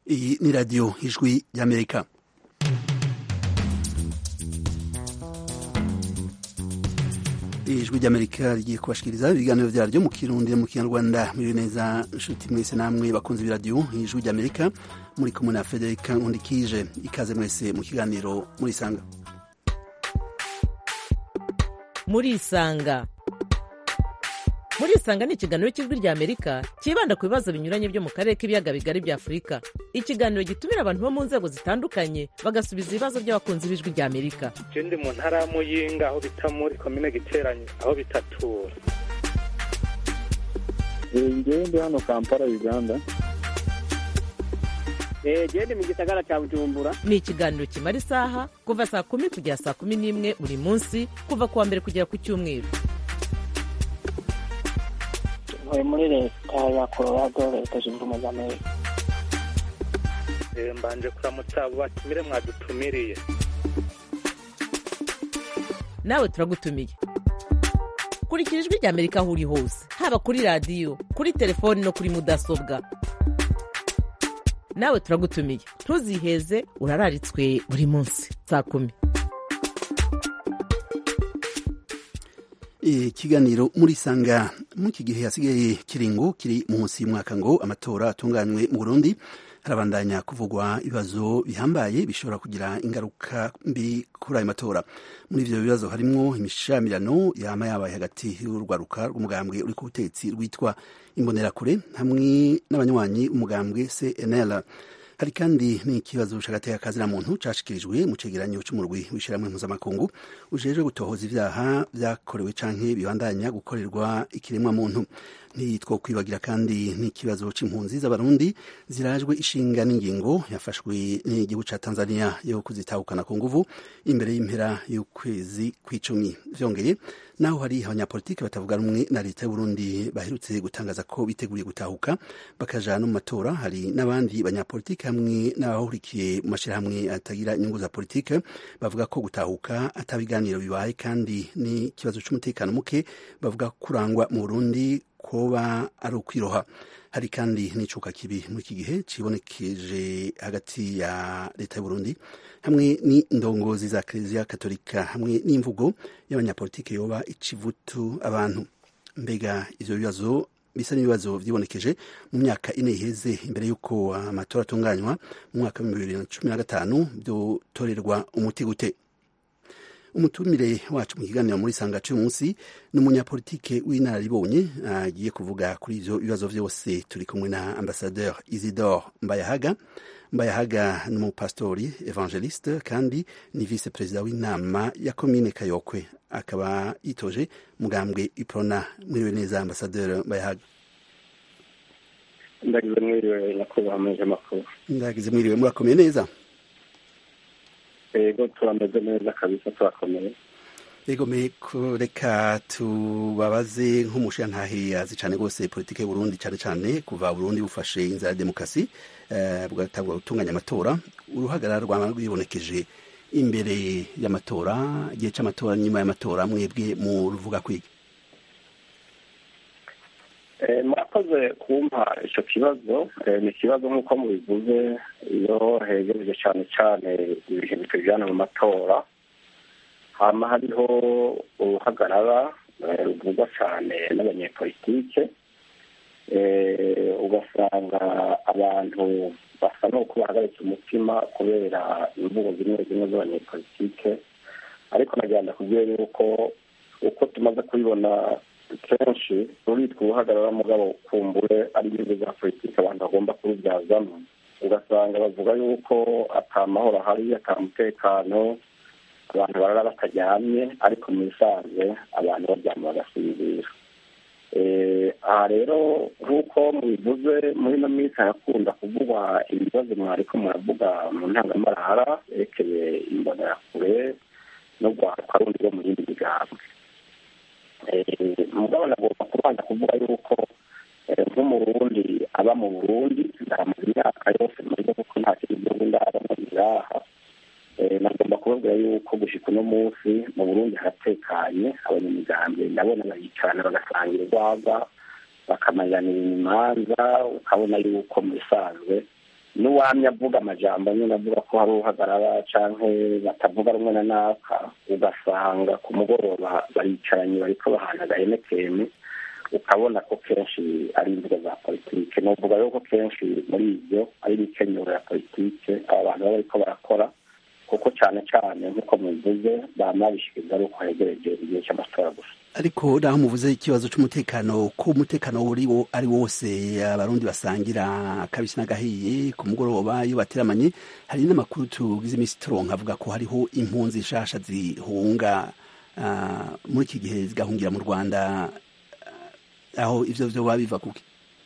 iyi ni radiyo ijwi ry'amerika ijwi ry'amerika rigiye kubashikiriza ibiganiro vyaryo mu kirundi mu kinyarwanda muri neza nshuti mwese namwe bakunze ibiradiyo ijwi ry'amerika muri kumwe na federika nkundikije ikaze mwese mu kiganiro murisanga murisanga murisanga ni ikiganiro cy'ijwi rya amerika cyibanda ku bibazo binyuranye byo mu karere k'ibiyaga bigari bya afurika ikiganiro gitumira abantu bo mu nzego zitandukanye bagasubiza ibibazo by'abakunzi b'ijwi rya amerika je ndi mu ntara ya muyinga aho bita muri komine giteranye aho bitatura ngewe ndi hano kampala uganda gende mu gisagara cya bujumbura ni ikiganiro kimara isaha kuva saa kumi kugera saa kumi n'imwe buri munsi kuva ku wa mbere kugera ku cyumweru ntuye muri leta ya colorado leta zunze ubumwe za amerika Eh, mbanje kuramutsa abo batumire mwadutumiriye nawe turagutumiye kurikira ijwi rya amerika aho uri hose haba kuri radiyo kuri telefoni no kuri mudasobwa nawe turagutumiye ntuziheze urararitswe buri munsi saa kumi ikiganiro murisanga mu iki gihe hasigaye kiringo kiri munsi y'umwaka ngo amatora atunganywe mu burundi harabandanya kuvugwa ibibazo bihambaye bishobora kugira ingaruka mbi kuri ayo matora muri ivyo bibazo harimwo imishamirano yama yabaye hagati y'urwaruka rw'umugambwe uri ku butegetsi rwitwa imbonerakure hamwe n'abanywanyi umugambwe cnl hari kandi n'ikibazo c'agateka muntu cashikirijwe mu cegeranyo c'umurwi w'ishirahamwe mpuzamakungu ujejwe gutohoza ivyaha vyakorewe canke bibandanya gukorerwa ikiremwa muntu ntitwokwibagira kandi n'ikibazo c'impunzi z'abarundi zirajwe ishinga n'ingingo yafashwe n'igihugu ca tanzania yo kuzitahukana ku nguvu imbere y'impera y'ukwezi kw'icumi vyongeye naho hari abanyapolitiki batavuga rumwe na leta y'uburundi baherutse gutangaza ko biteguriye gutahuka bakaja no mu matora hari n'abandi banyapolitiki hamwe n'abahurikiye mu mashirahamwe atagira inyungu za politike bavuga ko gutahuka atabiganiro bibaye kandi n'ikibazo c'umutekano muke bavuga kurangwa mu burundi koba ari ukwiroha hari kandi n'icuka kibi muri iki gihe cibonekeje hagati ya leta y'uburundi hamwe n'indongozi za kiliziya katolika hamwe n'imvugo y'abanyapolitiki yoba icivutu abantu mbega ivyo bibazo bisa n'ibibazo vyibonekeje mu myaka ine iheze imbere y'uko amatora atunganywa mu mwaka w'ibihumbi bibiri na cumi na gatanu vyotorerwa umuti gute umutumire wacu mu kiganiro muri sanga cy'uyu munsi ni umunyapolitike w'inararibonye agiye kuvuga kuri ivyo bibazo vyose turi kumwe na ambasadeur isidore mbayahaga mbayahaga ni umupasitori evangeliste kandi ni vice perezida w'inama ya komine kayokwe akaba yitoje mugambwe iprona mwiriwe neza ambasadeur mbayahaga ndagize mwiriwe nyakubahwa muje makuru ndagize mwiriwe murakomeye neza yego turameze neza kabisa turakomeye yego meko reka tubabaze nk'umushirantahe azi cane rwose politike y'uburundi cane cane kuva burundi bufashe inzira ya demokarasi eh, bugatangwa gutunganya amatora uruhagarara rwama rwibonekeje imbere y'amatora igihe c'amatora nyuma y'amatora mwebwe mu ruvuga kwiga Eh, murakoze kumpa ico kibazo Eh, ni ikibazo nk'uko mubivuze iyo hegereje cane cane ibihe bitujana mu matora hama hariho uruhagarara eh, ruvugwa cane n'abanyepolitike Eh, ugasanga abantu basa n'uko bahagaritse umutima kubera imvugo zimwe zimwe z'abanyepolitike ariko nagira ndakubwira yuko uko tumaze kubibona kenshi ruritwa uruhagarara mugabo kumbure ari inyungu za politiki abantu bagomba kurubyazamo ugasanga bavuga yuko ata mahoro ahari ata mutekano abantu barara bataryamye ariko mu bisanzwe abantu baryama bagasinzira aha rero nk'uko mubivuze muri ino minsi harakunda kuvugwa ibibazo mwariko muravuga mu ntangamarara yerekeye imbonerakure no rwaruka rundi rwo mu yindi migambwe mugabo nagomba kubanza kuvuga yuko nk'umurundi aba mu burundi ndamaze imyaka yose murugo kuko nta kindi gihugu ndabamo ngaha nagomba kubabwira yuko gushika uno munsi mu burundi haratekanye abanyamigambwe ndabona baricarana bagasangira urwagwa bakamanyanira imanza ukabona yuko mu bisanzwe n'uwamye avuga amajambo nyine avuga ko hari uhagarara canke batavuga rumwe na naka ugasanga ku mugoroba baricaranye bariko bahana agahemekeme ukabona ko kenshi ari imvugo za politike novuga yuko kenshi muri ibyo ari imikenyero ya politike aba bantu baba bariko barakora kuko cyane cyane nk'uko mubivuze bama bishikiriza ari uko hegereje igihe cy'amatora gusa ariko naho muvuze ikibazo cy'umutekano ko umutekano uri wo ari wose abarundi basangira akabisi n'agahiye ku mugoroba iyo bateramanye hari n'amakuru tugize iminsi turonka avuga ko hariho impunzi nshasha zihunga ah, muri iki gihe zigahungira mu rwanda ah, aho ivyo vyoba biva kuki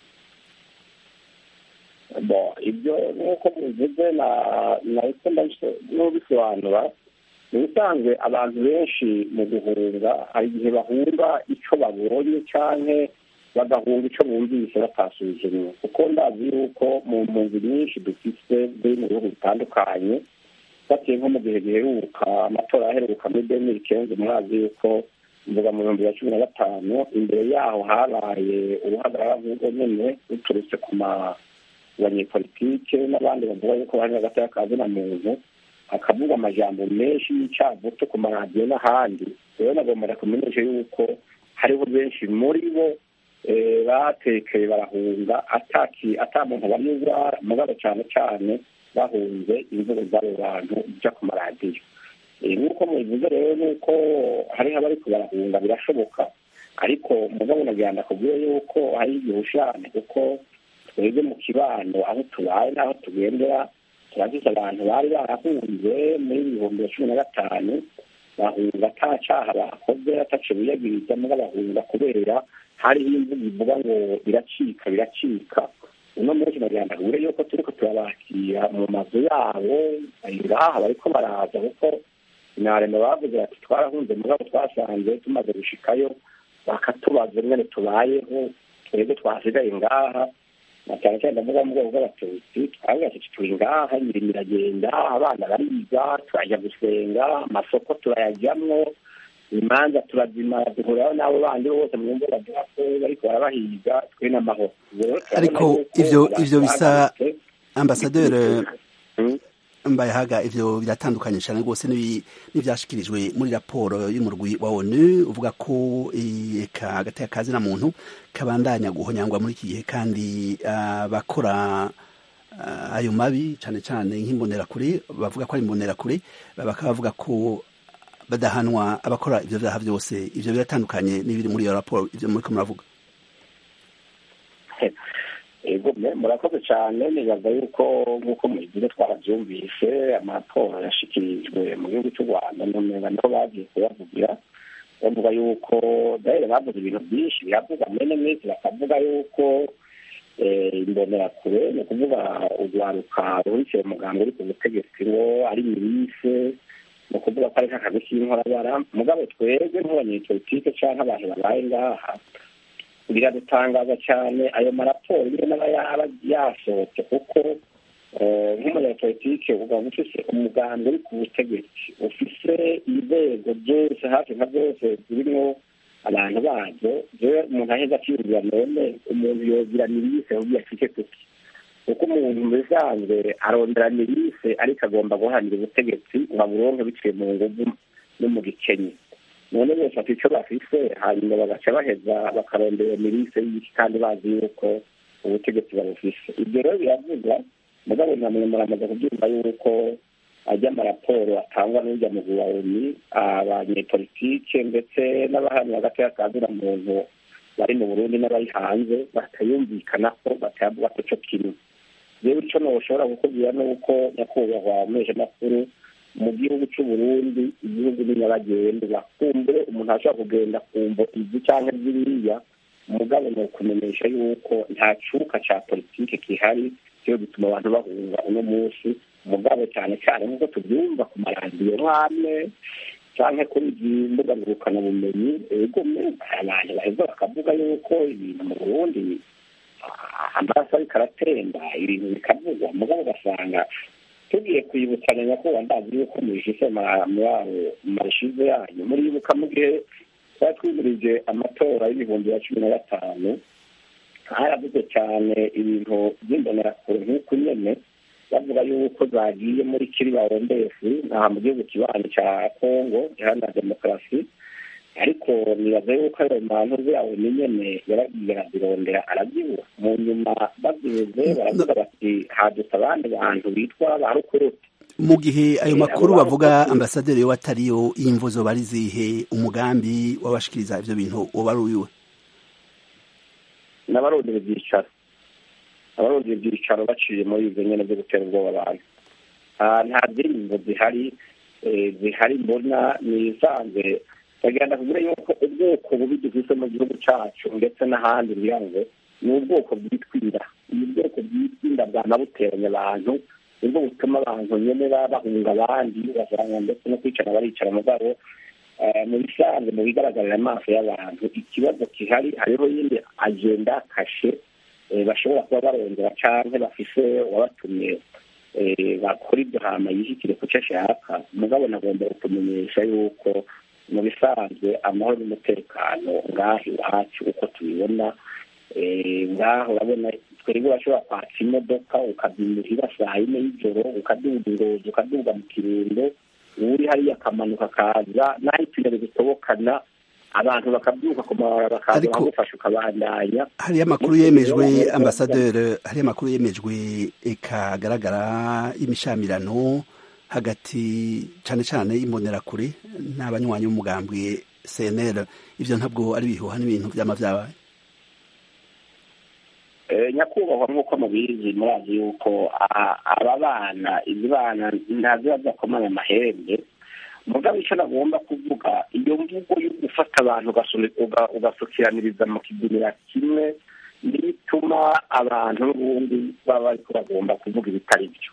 bo ibyo nk'uko mubivuze na nahise n'ubisobanura ni ubusanzwe abantu benshi mu guhunga hari igihe bahunga icyo babonye canke bagahunga icyo bumvise batasuzumye kuko ndazi yuko mu mpunzi nyinshi dufise ziri mu bihugu bitandukanye batiye nko mu gihe giheruka amatora yaheruka muri demiri kenzi murazi yuko mvuga mu bihumbi bya cumi na gatanu imbere yaho habaye uruhagarara nk'ubwo nyene ruturutse ku ma banyepolitike n'abandi bavuga yuko bari hagati y'akazi na muntu akavuga amajambo menshi y'icavuto ku maradiyo n'ahandi rero nagomba kumenyesha yuko hariho benshi muri bo eh, batekeye barahunga ataki ata muntu banyuzwa mugabo cyane cyane bahunze imvugo z'abo bantu ija ku maradiyo Eh, nk'uko mubivuze rero nuko hariho abariko barahunga birashoboka ariko mugabo nagira ndakubwire yuko hari igihushane kuko twebwe mu kibano aho tubaye n'aho tugendera turagize abantu bari barahunze muri ibihumbi bya cumi na gatanu bahunga ata caha bakoze ataco biyagiriza muga bahunga kubera hariho imvugo ivuga ngo biracika biracika uno munsi nagira ndakubwire yuko turiko turabakira mu mazu yabo ngaha bariko baraza kuko inarema bavuze bati twarahunze mugabo twasanze tumaze gushikayo bakatubaza ingene tubayeho twebwe twasigaye ngaha na cyane cyane ndavuga mu bwoko bw'abatutsi twavuga ati turi ngaha imirimo iragenda abana bariga turajya gusenga amasoko turayajyamwo imanza turazimara duhuriraho n'abo bandi bose mu ngo baduha ko bariko barabahiga twe n'amahoro Ubwo rero turabona Ariko yuko ivyo abantu ivyo bisa bagarutse, ambasaderi Mm. mbayahaga ivyo biratandukanye cyane rwose n'ibi- n'ivyashikirijwe muri raporo y'umurwi wa onu uvuga ko eh, eka agateka kazi na muntu kabandanya guhonyangwa muri iki gihe kandi ah, bakora ah, ayo mabi cyane cyane nk'imbonerakure bavuga ko ari imbonerakure bakaba bavuga ko badahanwa abakora ivyo vyaha vyose ivyo biratandukanye n'ibiri muri iyo raporo ivyo muriko muravuga ego me murakoze cyane nibaza yuko nk'uko mubivuze twarabyumvise amatora yashikirijwe mu gihugu cy'u rwanda numenga niho bagiye kuyavugira bavuga yuko dahere bavuze ibintu byinshi biravuga mwene mwese bakavuga yuko eh, imbonerakure ni ukuvuga urwaruka ruhurikiye muganga uri ku butegetsi ngo ari mirise ni ukuvuga ko ari nk'akazi k'inkorabara mugabo twebwe nk'abanyepolitike cyangwa abantu babaye ngaha biradutangaza cyane ayo maraporo nyine n'aba yaba yasohotse kuko eh, nk'umunyapolitike ugaba ufise umugambi uri ku butegetsi ufise inzego zose hafi nka zose zirimwo abantu bazo jewe umuntu aheza akiyumvira none umuntu yogira mirise ahubwo yashike kuki kuko umuntu mu bisanzwe arondera mirise ariko agomba guharanira ubutegetsi ngo aburonke biciye mu nguvu no mu gikenye none bose bafite icyo bafise hanyuma bagaca baheza bakarondera mirise y'iki kandi bazi yuko ubutegetsi babufise ibyo rero biravugwa mugabo namwe muramaze kubyumva yuko ajya amaraporo atangwa n'ujya mu buwawuni abanyepolitike ndetse n'abahamya hagati y'akazina muntu bari mu burundi n'abari hanze batayumvikana ko batayavuga ko cyo kimwe rero icyo noshobora kukubwira ni uko nyakubahwa makuru mu gihugu cy'u Burundi igihugu ni nyabagendwa kumbe umuntu ashobora kugenda kumva izi cyangwa ziriya mugabo ni ukumenyesha yuko nta cuka ca politike gihari cyo gituma abantu bahunga uno munsi mugabo cyane cyane nk'uko tubyumva ku maradiyo nk'amwe canke kuri izi mbuga ngurukanabumenyi egome abantu baheza bakavuga yuko ibintu mu burundi ah, amaraso ariko aratemba ibintu bikavugwa mugabo ugasanga tugiye kwibutsanya nyakubahwa ndazi yuko mubishise marishize yanyu muribuka mu gihe twari twimirije amatora y'ibihumbi bya cumi na gatanu haravuze cyane ibintu by'imbonerakure nk'uku nyene zagiye muri kiri barondesi ntaha mu gihugu kibanyi cya kongo iharanira demokarasi ariko nibaza yuko ayo mantu yawe ni nyene yaragiye arazirondera arabyibura mu nyuma babyeze baravuga bati hadutse abandi bantu bitwa ba rukuruti mu gihe ayo Eh, makuru abo bavuga bakozi- ambasaderi yo atariyo y'imvuzo bari zihe umugambi w'abashikiriza ivyo bintu woba ari uwiwe n'abarondera ibyicaro abarondera ibyicaro baciye muri izo nyene byo gutera ubwoba abantu Ah, nta ndirimbo zihari eh, zihari mbona nisanze bagenda kugira yuko ubwoko bubi dufise mu gihugu cacu ndetse n'ahandi ngira ngo ni ubwoko bwitwira ni ubwoko bwitwinda bwama buteranya abantu nibwo butuma abantu nyene baba bahunga abandi ugasanga ndetse no kwicara baricara mugabo eh, mu bisanzwe mu bigaragarira amaso y'abantu ikibazo gihari hariho yindi agenda kashe eh, bashobora kuba barondera canke bafise uwabatumye eh, bakora ibyo hama yishyikire ku cyo ashaka mugabo nagomba kumenyesha yuko mu bisanzwe amahoro n'umutekano ngaho iwacu uko tubibona eh, ngaho urabona twebwe urashobora kwatsa imodoka ukabyimurira saa yine y'ijoro ukaduga ingozi ukaduga mu kirundo uri hariya akamanuka akaza naho ipine bitobokana abantu bakabyuka ku mabarabara bakaza Ariko- bakagufasha ukabandanya hariyo amakuru yemejwe ambasaderi hariyo amakuru yemejwe ikagaragara imishamirano hagati cane cane y'imbonerakure n'abanywanyi b'umugambwe cnl ivyo ntabwo ari ibihuha n'ibintu vyama vyabaye Eh, nyakubahwa nk'uko mubizi murazi yuko a- aba bana izi bana ntaziba zakomanya amahembe mugabo icyo nagomba kuvuga iyo mvugo yo gufata abantu ugasuni- uga- ugasukiraniriza mu kigunira kimwe niyo ituma abantu n'ubundi baba bariko bagomba kuvuga ibitari byo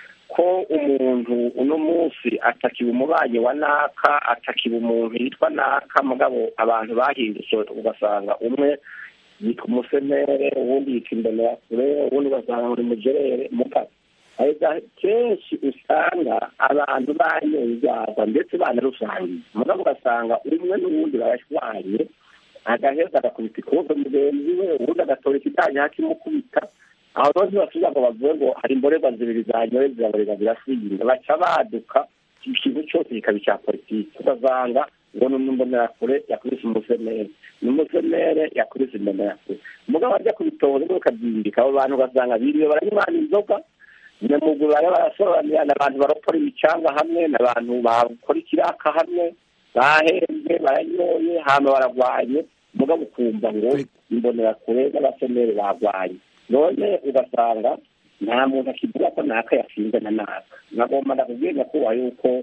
ko umuntu uno munsi atakiba umubanyi wa naka atakiba umuntu yitwa naka mugabo abantu bahindutse ugasanga umwe yitwa umusenere uwundi yitwa imbonerakure uwundi ugasanga muri mugerere mugabo ariko kenshi usanga abantu banyoye ibyaha ndetse banarusangiye mugabo ugasanga umwe n'uwundi barashwanye agaheza agakubita ikobe mugenzi we uwundi agatora ikidanye hakimukubita aho rero ntibasubiza ngo bavuge ngo hari imborerwa zibiri zanyoye ziraborera zirasinda baca baduka ikintu cyose kikaba icya politiki ugasanga ngo ni imbonerakure yakubise umusenere ni umusenere yakubise imbonerakure mugabo ajya kubitoza ngo ukabyindika abo bantu ugasanga biriwe baranywana inzoga nyamuguru bari barasobanurira ni abantu baropora imicanga hamwe ni abantu bakora ikiraka hamwe bahembwe baranyoye hama baragwanye mugabo ukumva ngo imbonerakure n'abasenere bagwanye none ugasanga nta muntu akivuga ko naka yatsinze na naka nagomba ndakubwiye nyakubahwa yuko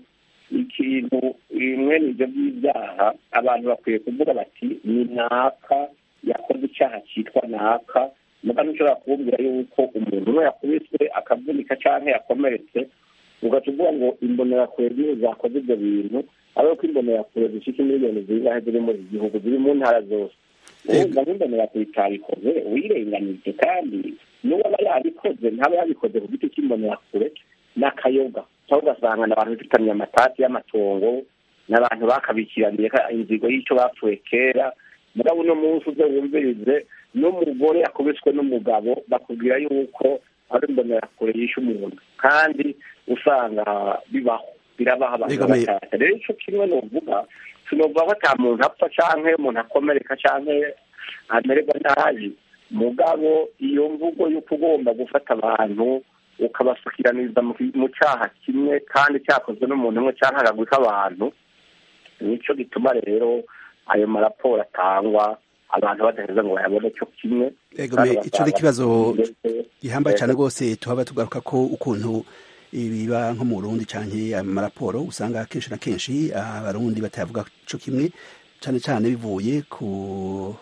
ikintu bimwe n'ibyo by'ibyaha abantu bakwiye kuvuga bati ni naka yakoze icyaha cyitwa naka muga ntushobora kububwira yuko umuntu umwe yakubiswe akavunika cyangwa yakomeretse ugaca uvuga ngo imbonerakure z'iyo zakoze ibyo bintu ariko ko imbonerakure zishika miliyoni zingahe ziri muri iki gihugu ziri mu ntara zose wumva nk'imbonerakure itabikoze wirenganije kandi n'uwaba yabikoze ntaba yabikoze ku giti cy'imbonerakure n'akayoga cyangwa ugasanga ni abantu bifitanye amatati y'amatongo n'abantu bakabikiraniye inzigo y'icyo bapfuye kera mugabo uno munsi uze wumvirize n'umugore yakubiswe n'umugabo bakubwira yuko ari imbonerakure yishe umuntu kandi usanga bibaho birabaho abantu Yegamiye. batata rero icyo kimwe nuvuga sinovuga ko ata muntu apfa canke umuntu akomereka canke amererwa nabi mugabo iyo mvugo y'uko ugomba gufata abantu ukabasukiraniriza mu ki- mu cyaha kimwe kandi cyakozwe n'umuntu umwe cyangwa akagwi k'abantu nicyo gituma rero ayo maraporo atangwa abantu badaheza ngo bayabone cyo kimwe Ego kandi me, ico ni ugasanga ikibazo ndetse- gihambaye cyane rwose tuhaba tugaruka ko ukuntu ibiba nko mu Burundi canke amaraporo usanga kenshi na kenshi abarundi batavuga co kimwe cane cane bivuye ku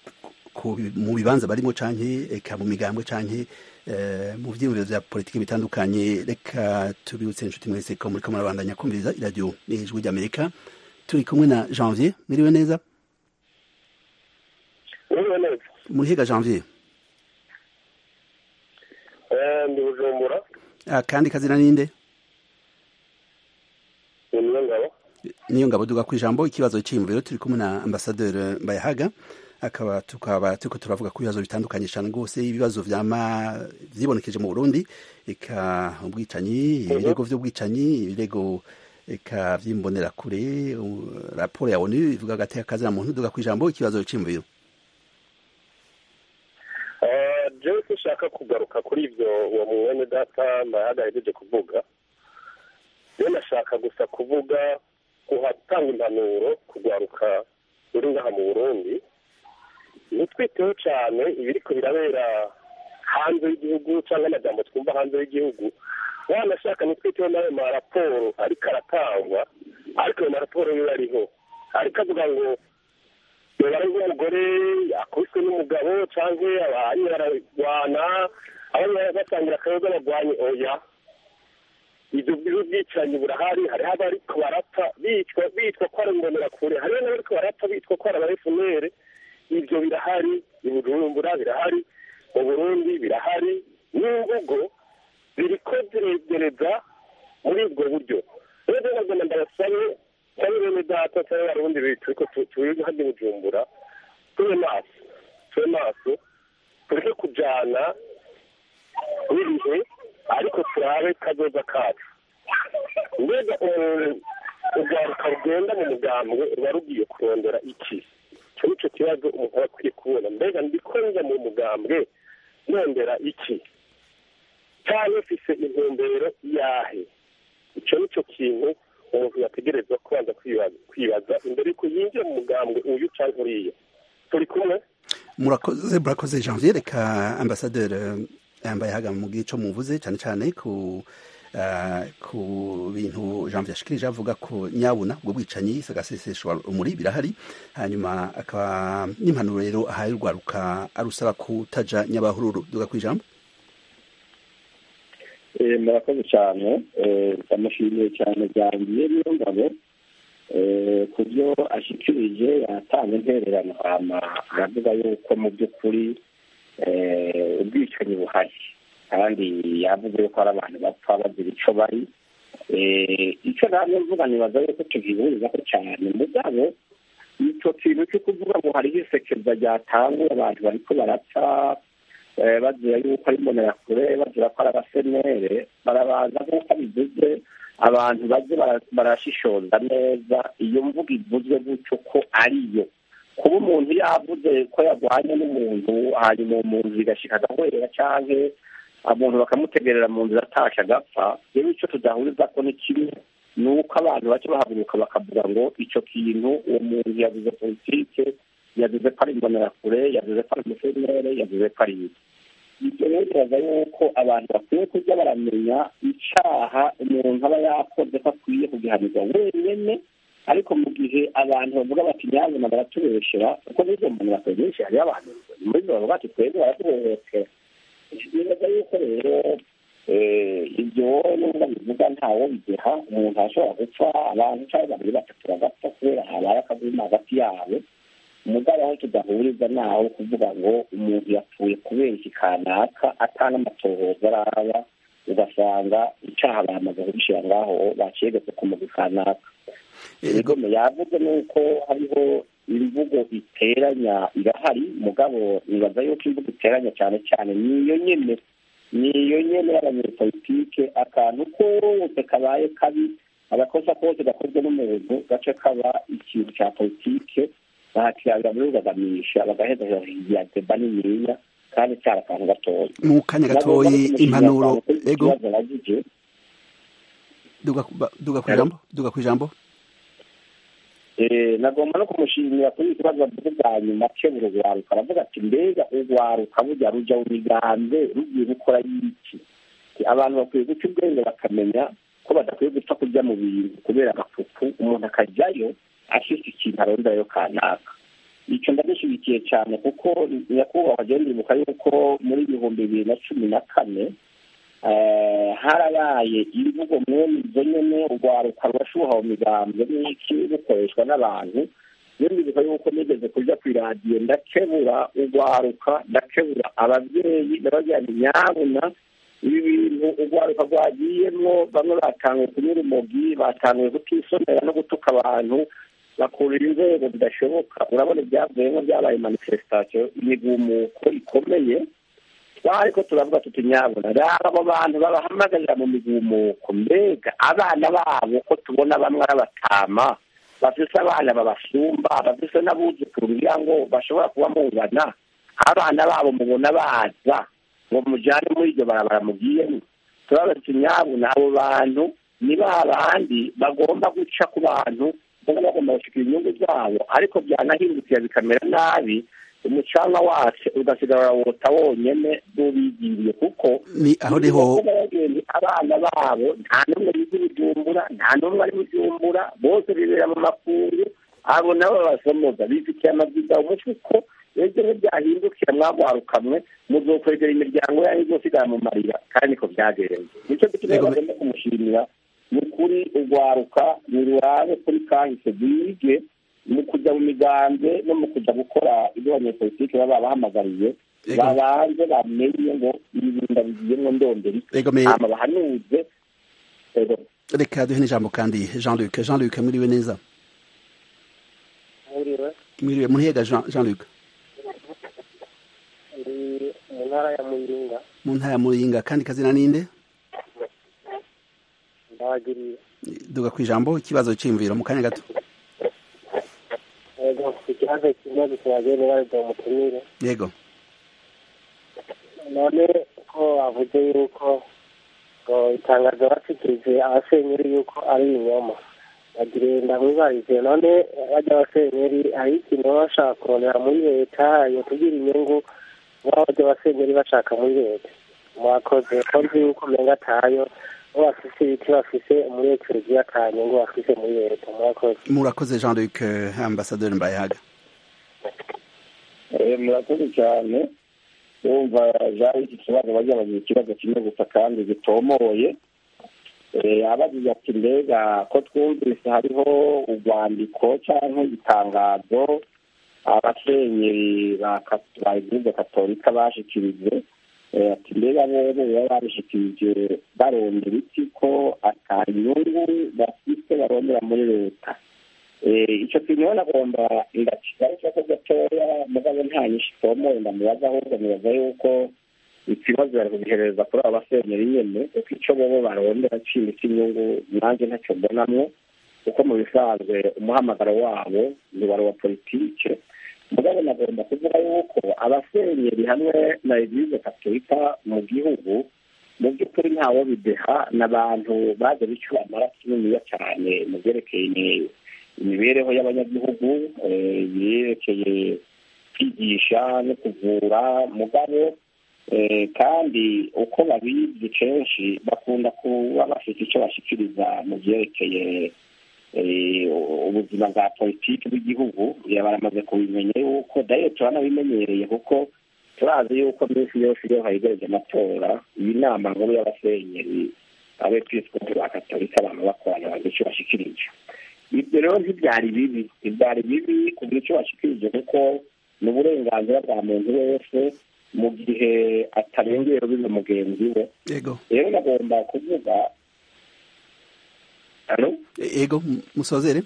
ku mu bibanza barimo canke eka mu migambwe canke eh, mu vyiyumviro vya politiki bitandukanye reka tubibutse inshuti mwese ko muriko murabandanya kumviriza iradiyo n'ijwi ry'amerika turi kumwe na janvier miriwe neza Uriwe neza muri higa janvier Eh, ndi bujumbura Ah, kandi kazina ninde ni niyo ngabo niyo ngabo duga ku ijambo ikibazo cy'imviro turi kumwe na ambasaderi Mbayahaga akaba tukaba turiko turavuga ku bibazo bitandukanye cyane rwose ibibazo vyama vyibonekeje mu burundi eka ubwicanyi ibirego vy'ubwicanyi ibirego eka vy'imbonerakure u- raporo ya onu ivuga agateka kazina muntu duga kw'ijambo ikibazo c'imviro Eh, jewe sinshaka kugaruka kuri ibyo uwo mwene data mayaga yahejeje kuvuga rero nashaka gusa kuvuga kuhatanga impanuro kugwaruka ruri ngaha mu burundi ntitwiteho cyane ibiriko birabera hanze y'igihugu cyangwa amajambo twumva hanze y'igihugu wanashaka ntitwiteho n'ayo maraporo ariko aratangwa ariko ayo maraporo yo ariho ariko avuga ngo bari nk'umugore akubiswe n'umugabo cyangwa abanye bararwana abanye basangira akayoga barwanye oya ibyo bwicanyi burahari hariho abariko barapfa bitwa bitwa ko ari imbonerakure hariho n'abariko barapfa bitwa ko ari abarefunere ibyo birahari i bujumbura birahari mu burundi birahari n'imvugo biriko ziregereza muri ubwo buryo rero nagomba ndabasabe cyangwa bene data cyangwa abarundi turiko turi hano i bujumbura tube maso tube maso tureke kujana n'ibihe ariko turabe kazoza kacu mbega umuntu urwaruka rugenda mu mugambwe ruba rugiye kurondera iki icyo ni cyo kibazo umuntu aba akwiye kubona mbega ndiko njya mu mugambwe nondera iki cyangwa mfise intumbero yahe icyo ni cyo kintu umuntu yategerezwa kubanza kwibaza- kwibaza imbere yuko yinjira mu mugambwe uyu cyangwa uriya turi kumwe murakoze murakoze janvier reka ambasaderi yambaye haga mu gico muvuze cyane cyane ku ah, ku bintu janvier ashikirije avuga ko nyabuna ubwo bwicanyi sagaseseshwa umuri birahari hanyuma akaba n'impanuro rero ahaye urwaruka arusaba kutaja nyabahururu duga kwijambo Eh, murakoze cyane Eh, ndamushimiye cyane byangiye niyo ngabo Eh, ku byo ashikirije yatanze intererano hama aravuga yuko mu by'ukuri eh, ubwicanyi buhari kandi yavuze yuko hari abantu bapfa bazira ico bari Eh, ico namwe mvuga nibaza yuko tugihurizaho cyane mugabo ico kintu cyo kuvuga ngo hariho isekeza ryatanguye abantu bariko barapfa eh, bazira yuko ari imbonerakure bazira ko ari abasenere barabanza nk'uko bivuze abantu baze bara- barashishoza neza iyo mvuga ivuzwe gutyo ko ariyo kuba umuntu yavuze ko yarwanye n'umuntu hanyuma uwo muntu bigashika agahwera canke umuntu bakamutegerera mu nzira atashe agapfa rero icyo tudahuriza ko ni kimwe ni uko abantu bace bahaguruka bakavuga ngo icyo kintu uwo muntu yavuze politike yavuze ko ari imbonerakure yavuze ko ari umusenere yavuze ko ari iki ibyo rero biraza yuko abantu bakwiye kujya baramenya icaha umuntu aba yakoze ko akwiye kugihanirwa wenyene ariko mu gihe abantu bavuga bati nyabona baratubeshera kuko n'izo muntu bakora benshi hariho abantu muri zo bavuga bati twebwe baratuhohotera bibaza yuko rero eh, ibyo nubwo bivuga ntawo bigeha umuntu ashobora gupfa abantu cyangwa babiri batatu bagapfa kubera habaye akaguma hagati yabo umugabo aho tudahuriza naho kuvuga ngo umuntu yapfuye kubera iki kanaka atana amatohoza araba ugasanga icaha bamaze kubishyira ngaho bacegetse ku mugwi kanaka ibigome yavuze nuko hariho imvugo iteranya irahari mugabo nibaza yuko imvugo iteranya cyane cyane niyo nyene niyo nyene y'abanyepolitike akantu kose kabaye kabi agakosa kose gakozwe n'umuntu gace kaba ikintu cya politike bahakirabira muri rugagamisha bagaheza ya deba niniya kandi cyari akantu gatoya mu kanya gatoyi impanuro ego ikibazo nagije duga ba- duga kwijambo duga kwijambo Eh, nagomba no kumushimira kuri iki kibazo bavuze bwa nyuma kebura urwaruka aravuga ati mbega urwaruka burya ruja mu migambi rugiye gukora y'iki abantu bakwiye guca ubwenge bakamenya ko badakwiye gupfa kurya mu bintu kubera agafuku umuntu akajyayo afite ikintu aronderayo kanaka icyo ndagishyigikiye cyane kuko nyakubahwa agenda ndibuka yuko muri ibihumbi bibiri na cumi na kane eh, harabaye imvugo mwene izo nyene urwaruka rurashuha mu migambwe n'iki rukoreshwa n'abantu rero ndibuka yuko nigeze kuja kw'iradiyo ndakebura urwaruka ndakebura abavyeyi ndababwira nti nyabuna ibi bintu urwaruka rwagiyemwo bamwe batanguye kunyura umogi batanguye kutisomera no gutuka abantu bakurira inzego zidashoboka urabona ibyavuyemo byabaye manifestation imigumuko ikomeye twariko turavuga tuti nyabona raba abo bantu babahamagarira mu migumuko mbega abana babo ko tubona bamwe ari abatama bafise abana babasumba bafise n'abuzukuru kugira ngo bashobora kuba mungana abana babo mubona baza ngo mujane muri iryo barabara mugiyemo turabaza tuti nyabona abo bantu ni ba bandi bagomba guca ku bantu kuko bagomba gushikira inyungu zabo ariko byanahindukira bikamera nabi umucanga wacu ugasigara wota wonyene n'ubigiriye kuko ni aho niho abagenzi abana babo nta n'umwe biga ibijumbura nta n'umwe ari bujumbura bose bibera mu makungu abo nabo babasomoza bifitiye amabwiriza umuco uko ejo ntibyahindukira mwagwarukamwe muzokwegera imiryango yanyu izosigara mu marira kandi niko byagenze nicyo gituma Yego, bagomba kumushimira ni ukuri urwaruka nirurabe kuri kahise rwige mu kujya mu migambi no mu kujya gukora ibyo abanyepolitiki baba babahamagariye Yego. babanze bamenye ngo ibinda bigiyemo ndondera iki Yego, me- hama bahanuze Yego. reka duhe n'ijambo kandi jean luc jean luc mwiriwe neza nkuriwe mwiriwe munihega jean Jean luc ndi mu ntara ya muyinga mu ntara ya muyinga kandi kazina ninde ndabagiriye duga ku ijambo ikibazo cy'imviro mu kanya gato yego mfite ikibazo kimwe gitubagene barida umutumire yego none ko bavuze yuko ngo itangazo bashikirije abasenyeri yuko ari ibinyoma bagire ndamwibarize none bajya abasenyeri hari ikintu baba bashaka kurondera muri leta yotubwira inyungu baba bajya abasenyeri bashaka muri leta mwakoze ko nzi yuko umenga atayo bo bafise ibiti bafise muri ekleziya ata nyungu bafise muri leta mwakoze murakoze jean luc eh, ambasaderi mbayahaga Eh, murakoze cyane wumva jari iki kibazo bajya bagira ikibazo kimwe gusa kandi gitomoye Eh, abagize ati mbega ko twumvise hariho urwandiko cyangwa itangazo abasenyeri ba kat- ba eglise katolika bashikirije Eh, ati mbega bobo baba babishikirije barondera iki ko ata nyungu bafite barondera muri leta Eh, icyo kintu rero nagomba ndakigaruka ko gatoya mugabo nta nyinshi itomoye ndamubaza ahubwo mubaza yuko ikibazo bari kugihereza kuri abo basenyeri nyene kuko icyo bobo barondera kintu cy'inyungu nanjye ntacyo mbonamwo kuko mu bisanzwe umuhamagaro wabo ni wari wa politike mugabo nagomba kuvuga yuko abasenyeri hamwe na eglise katolika mu gihugu mu by'ukuri ntawo bideha n'abantu baje bicura amaraso niniya cyane mu byerekeye imibereho y'abanyagihugu eh, yerekeye kwigisha no kuvura mugabo eh, kandi uko babizi kenshi bakunda kuba bafite icyo bashikiriza mu byerekeye eh, ubuzima bwa politiki bw'igihugu ya baramaze kubimenya yuko dayo turanabimenyereye kuko turazi yuko minsi yose iyo hayegereje amatora iyi nama nkuru y'abasenyeri abepiskopi ba katolika abantu bakorana bagira icyo bashikirije ibyo rero ntibyari bibi ntibyari bibi kugira icyo bashikirije kuko ni uburenganzira bwa muntu wese mu gihe atarengera bize mugenzi we yego rero nagomba kuvuga Halo? yego m- musozere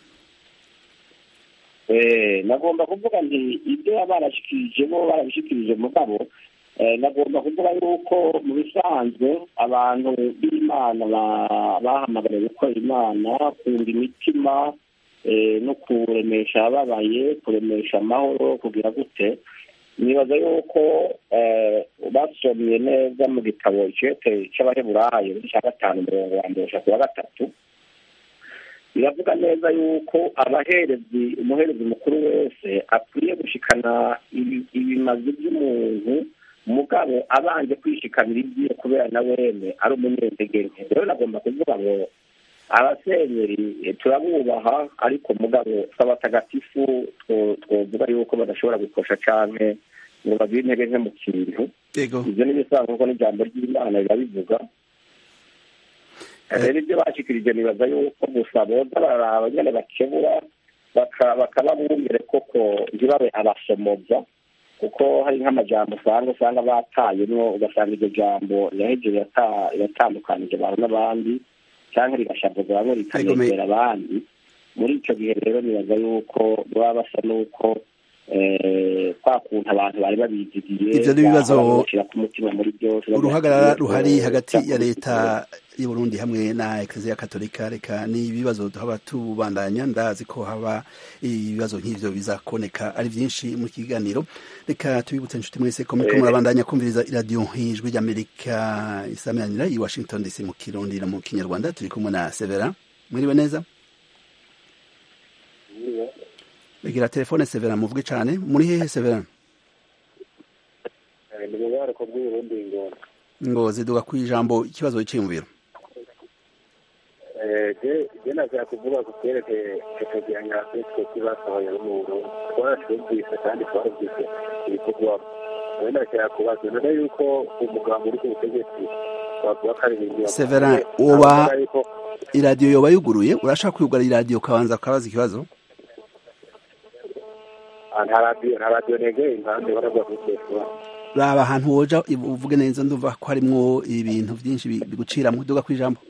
Eh, nagomba kuvuga nti ibyo baba barashikirije bo barabishikirije mugabo eh, nagomba kuvuga yuko mu bisanzwe abantu b'imana ba- bahamagariwe gukora imana kunda imitima eh, no kuremesha ababaye kuremesha amahoro kugira gute nibaza yuko eh, basomye neza mu gitabo icete c'abaheburayo cya gatanu mirongo wa mbere ku wa gatatu biravuga neza yuko abaherezi umuherezi mukuru wese akwiye gushikana ibi- ibimazi by'umuntu mugabo abanje kwishikanira ibyiwe kubera na wene ari umunyentege nke rero nagomba kuvuga ngo abasenyeri eh, turabubaha ariko mugabo s'abatagatifu two- twovuga yuko badashobora gukosha canke ngo bagire intege nke mu kintu yego ibyo ni ibisanzwe kuko n'ijambo ry'imana rirabivuga rero ibyo bashikirije nibaza yuko gusa boza bararaba nyene bakebura baka- bakaba bumvire koko ntibabe abasomoza kuko hari nk'amajambo usanga usanga batayemwo ugasanga iryo jambo rirahejeje riratandukanije abantu n'abandi cyangwa rigashavuza bamwe rikanezera abandi muri icyo gihe rero nibaza yuko baba basa n'uko eh, kwa kuntu abantu bari babizigiye Ivyo ni ibibazo- bahora babishira ku mutima muri byose uruhagarara ruhari Eh, hagati ya cyakoze leta y'u Burundi hamwe na Eklezia Katolika reka ni ibibazo tuhaba tubandanya ndazi ko haba ibibazo nk'ivyo bizakoneka ari vyinshi mu kiganiro reka tubibutse inshuti mwese ko muriko Eh. murabandanya kumviriza iradiyo ijwi ry'Amerika isameranira i Washington DC mu Kirundi no mu Kinyarwanda turi kumwe na Severa mwiriwe neza Begira telefone Severa muvuge cane muri hehe Severa ni mu bariko bw'uburundi ingona ngo ziduga ku ijambo ikibazo cyiyumviro je nashaka kuvuga ku vyerekeye icyegeranyo afitwe kibasohoye no mu burundi twaracumvise kandi twarumvise ibikorwamo nawe nashaka kubaza none yuko umugambo uri ku butegetsi twavuga ko ari ibintu Severin, uba- iradiyo yoba yuguruye urashaka kuyugara iradiyo ukabanza ukabaza ikibazo nta radiyo nta radiyo negeye impande baravuga kuri telefone raba ahantu woja uvuge neza ndumva ko harimwo ibintu byinshi bi- biguciramwo duga ku ijambo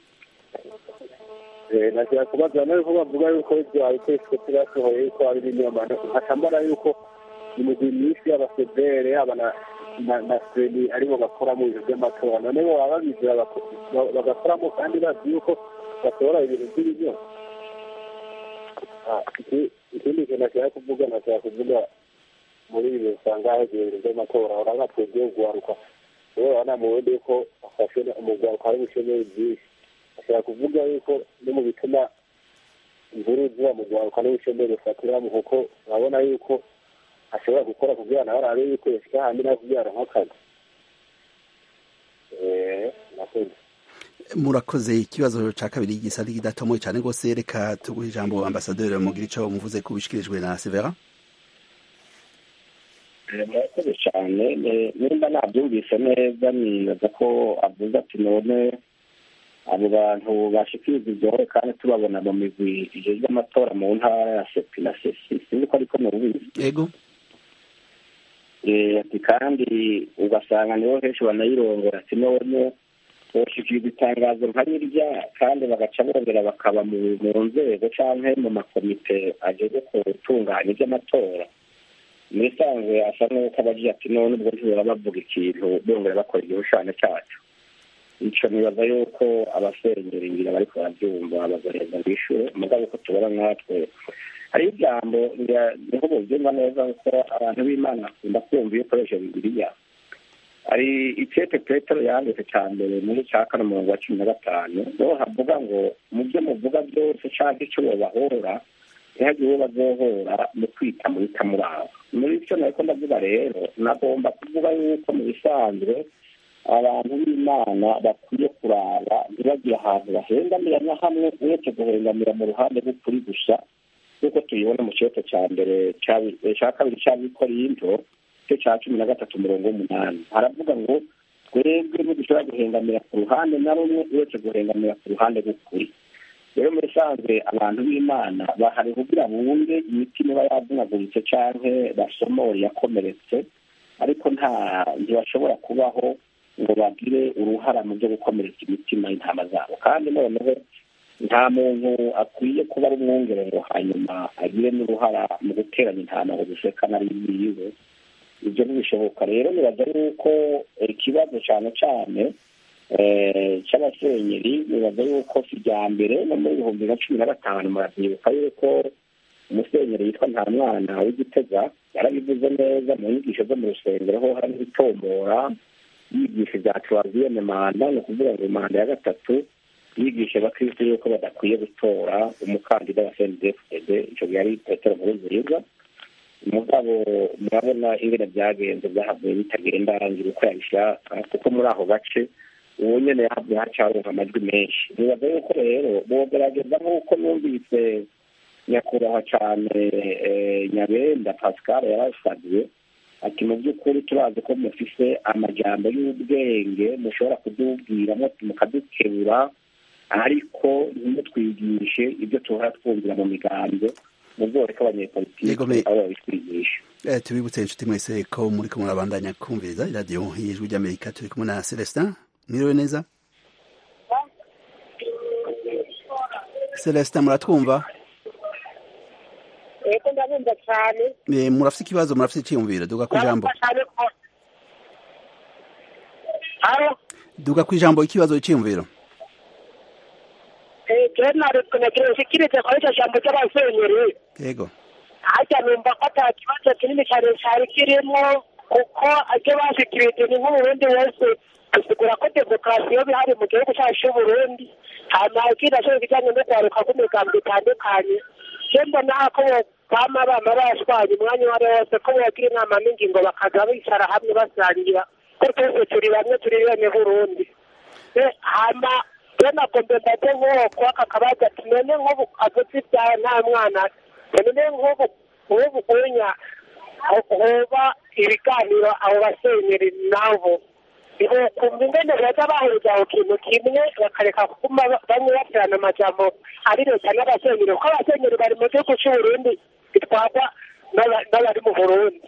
nashaka kubaza nawe ko bavuga yuko ibyo abitetswe turasohoye yuko ari ibinyoma nkaca mbona yuko imigwi myinshi y'abasedere yaba na na na seni aribo bakora mu bintu by'amatora none bo baba babizira bako- ba- bagakoramo kandi bazi yuko batora ibintu by'ibinyoma Ah, iki- ikindi kintu nashaka kuvuga nashaka kuvuga muri ibi usanga hagiye ibintu by'amatora urabona twebwe guharuka rero urabona mu bundi yuko afashe umugwaruka ari bushomeri byinshi ashobora kuvuga yuko no mu bituma inkuru ziba mu rwaruka n'ubushomeri bufatiramo kuko urabona yuko ashobora gukora kugira nawe arabe yuko yashyira handi nawe kubyara nk'akazi Eh, nakoze murakoze ikibazo ca kabiri gisa n'ikidatomoye cane rwose reka tuguhe ijambo ambasaderi mugira ico muvuze ko bishikirijwe na Severa Eh, murakoze cyane Eh, nimba nabyumvise neza nibaza ko avuze ati none abo bantu bashikiriza ibyohe kandi tubabona mu migwi ijejwe amatora mu ntara ya sepi na sesi sinzi ko ariko nubizi ego Eh, ati kandi ugasanga nibo henshi banayirongora ati none boshikiriza itangazo nka rirya kandi bagaca bongera bakaba mu mu nzego canke mu makomite ajejwe gutunganya iby'amatora muri sanzwe asa n'uko abagira ati none ubwo ntibaba bavuga ikintu bongera bakora igishushanyo cyacu ico nibaza yuko abasengera ingira bariko baravyumva bagaheza bishure mugabo uko tubona natwe hari ijambo ngira- niho buvyumva neza kuko abantu b'imana bakunda kumva iyo ukoresha bibiliya hari icete petero yanditse ca mbere muri ca kane umurongo wa cumi na gatanu niho havuga ngo mu byo muvuga byose canke ico bobahora ntihagire uwo bazohora mu kwita muhita muraba muri icyo nariko ndavuga rero nagomba kuvuga yuko mu bisanzwe abantu b'imana bakwiye kuraba ntibagire ahantu bahengamira na hamwe uretse guhengamira mu ruhande rw'ukuri gusa nk'uko tubibona mu kibazo cya mbere cya- cya kabiri cy'abikorinto cyo cya cumi na gatatu umurongo w'umunani haravuga ngo twebwe ntidushobora guhengamira ku ruhande na rumwe uretse guhengamira ku ruhande rw'ukuri rero muri sanzwe abantu b'imana bahari kugira bunge imitima iba yavunaguritse canke basomore yakomeretse ariko nta ntibashobora kubaho ngo bagire uruhara mu byo gukomeretsa imitima y'intama zabo kandi noneho nta muntu akwiye kuba ari umwungere ngo hanyuma agire n'uruhara mu guteranya intama ngo zisekane ari yiwe ibyo ntibishoboka rero nibaza yuko ikibazo cyane cyane eh, cy'abasenyeri nibaza yuko si irya mbere no muri ibihumbi na cumi na gatanu muravyibuka yuko umusenyeri yitwa nta mwana w'igitega yarabivuze neza mu nyigisho zo mu rusengero ho hari ibitombora yigisha ibya tuwaziyene manda ni ukuvuga ngo manda ya gatatu yigisha abakristo yuko badakwiye gutora umukandida wa cndfd ico gihe ari petero nkurunziza umugabo murabona ingene byagenze byahavuye bitagenda arangira uko yabishaka kuko muri ako gace ubu nyene yahavuye hacaronka amajwi menshi nibaza yuko rero bogerageza nk'uko numvise nyakubahwa cane eh, nyabenda pascal yarasavye ati mu by'ukuri turazi ko mufise amajambo y'ubwenge mushobora kudubwiramo mukadukebura ariko ntimutwigishe ibyo tuhora twumvira mu migambo muzoreka abanyepolitiki Yego, me- abo babitwigisha Eh, tubibutse inshuti mwese ko muriko murabandanya kumviriza iradiyo y'ijwi ry'amerika turi kumwe na celestin mwiriwe neza celestin muratwumva ego ndabumva cyane Eh, murafise ikibazo murafise iciyumviro duga ku ijambo ndabumva cyane ko alo duga ku ijambo ikibazo iciyumviro jenali nashikirize kuri icyo jambo ry'abasenyeri yego harya numva ko ata kibazo kinini cyane cyari kirimo kuko ibyo bashikirije ni nk'uburundi wese asigura ko demokarasi yo bihari mu gihugu cyacu cy'uburundi hanyuma ikindi nacyo kijyanye no kwaruka kw'imigambi itandukanye je mbona ko bama bama bashwanya umwanya uwo ari wo wose ko bogira inama n'ingingo bakaza bicara hamwe basangira ko twese turi bamwe turi bene burundi Eh, hama je nagombe mbaze nk'uwo kwaka kabaza ati none nk'ubu avuze ibyawe nta mwana none nk'ubu nk'ubu unya hoba ibiganiro abo basenyeri nabo kumva ingene baza bahuriza ku kintu kimwe bakareka kuguma bamwe baterana amajambo ari leta n'abasenyeri kuko abasenyeri bari mu gihugu c'uburundi bitwarwa n'aba- n'abari mu burundi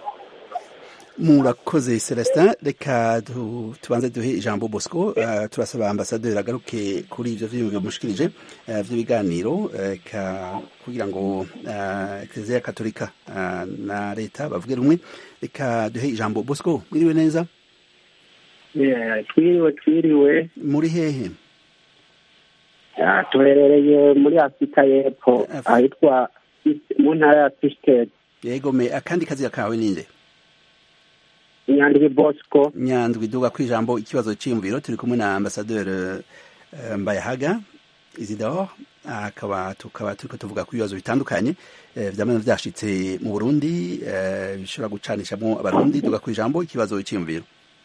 murakoze celestin reka du- tubanze duhe ijambo bosco eh, turasaba ambasaderi agaruke kuri ivyo vyiyumviro mushikirije eh, vy'ibiganiro eh, ka- kugira ngo eh, eklezia katolika eh, na leta bavuge rumwe reka duhe ijambo bosco mwiriwe neza Yeah, twiriwe twiriwe muri hehe Ah, tuherereye muri afurika y'epfo Af- ahitwa mu ntara ya fisitedi yego me akandi kazira kawe ninde nyandwi bosco nyandwi duga ku ijambo ikibazo c'iyumviro turi kumwe na ambasaderi eh, mbayahaga isidore akaba tukaba turiko tuvuga ku bibazo bitandukanye eh, vyamana vyashitse mu burundi eh, bishobora gucanishamwo abarundi duga ku ijambo ikibazo c'iyumviro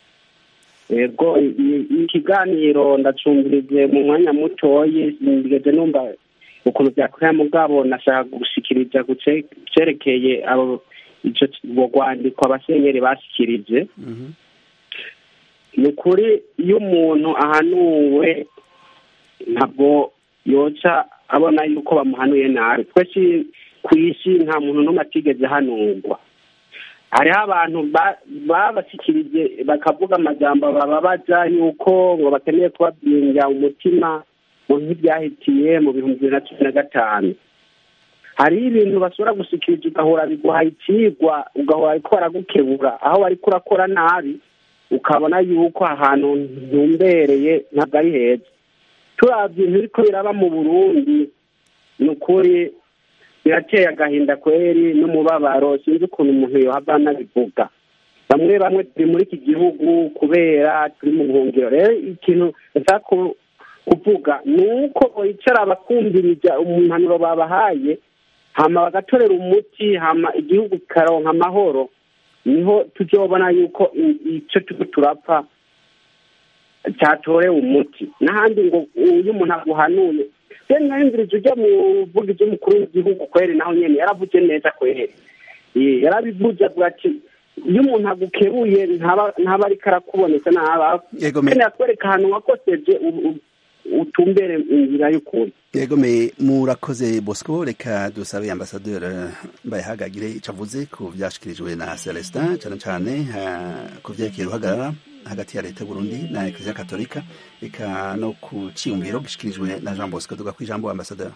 yego i- i- ikiganiro ndacumvirije mu mwanya mutoyi ndigeze numva ukuntu vyakorera mugabo nashaka gushikiriza ku ce- cerekeye abo ico ubwo rwandiko abasenyeri bashikirije Mhm. ni ukuri iyo umuntu ahanuwe ntabwo yoca abona yuko bamuhanuye nabi twese ku isi nta muntu n'umwe atigeze ahanurwa hariho abantu ba- babashyikirije bakavuga amajambo bababaza yuko ngo bakeneye kubabwinja umutima mu nk'ibyahitiye mu bihumbi bibiri na cumi na gatanu hariho ibintu bashobora gushikiriza ugahora biguhaye ikigwa ugahora ariko baragukebura aho wariko urakora nabi ukabona yuko ahantu ntumbereye ntabwo ari heza turabye ibintu biriko biraba mu burundi ni ukuri birateye agahinda kweri n'umubabaro sinzi ukuntu umuntu yohava anabivuga bamwe bamwe turi muri iki gihugu kubera turi mu buhungiro rero ikintu nshaka ku- kuvuga ni uko bicara bakumviriza umunaniro babahaye hama bagatorera umuti hama igihugu kikaronka amahoro niho tuzobona yuko i- ico turiko turapfa cyatorewe umuti n'ahandi ngo iyo umuntu aguhanuye rero nahindurije ujya mu buvugizi w'umukuru w'igihugu kweri naho nyene yaravuze neza kweri Eh, yarabivuze avuga ati iyo umuntu agukeruye ntaba ntaba ariko arakuboneka ntaba yego me keneye kwereka ahantu wakoseje u- u- utumbere inzira y'ukuri yego me murakoze bosco reka dusabe ambasaderi mbayahaga agire ico avuze ku vyashikirijwe na celestin cane cane eh, ku vyerekeye uruhagarara hagati ya leta y'uburundi na eklezia katolika eka no ku ciyumviro gishikirijwe na jean bosco duga ku ijambo ambasaderi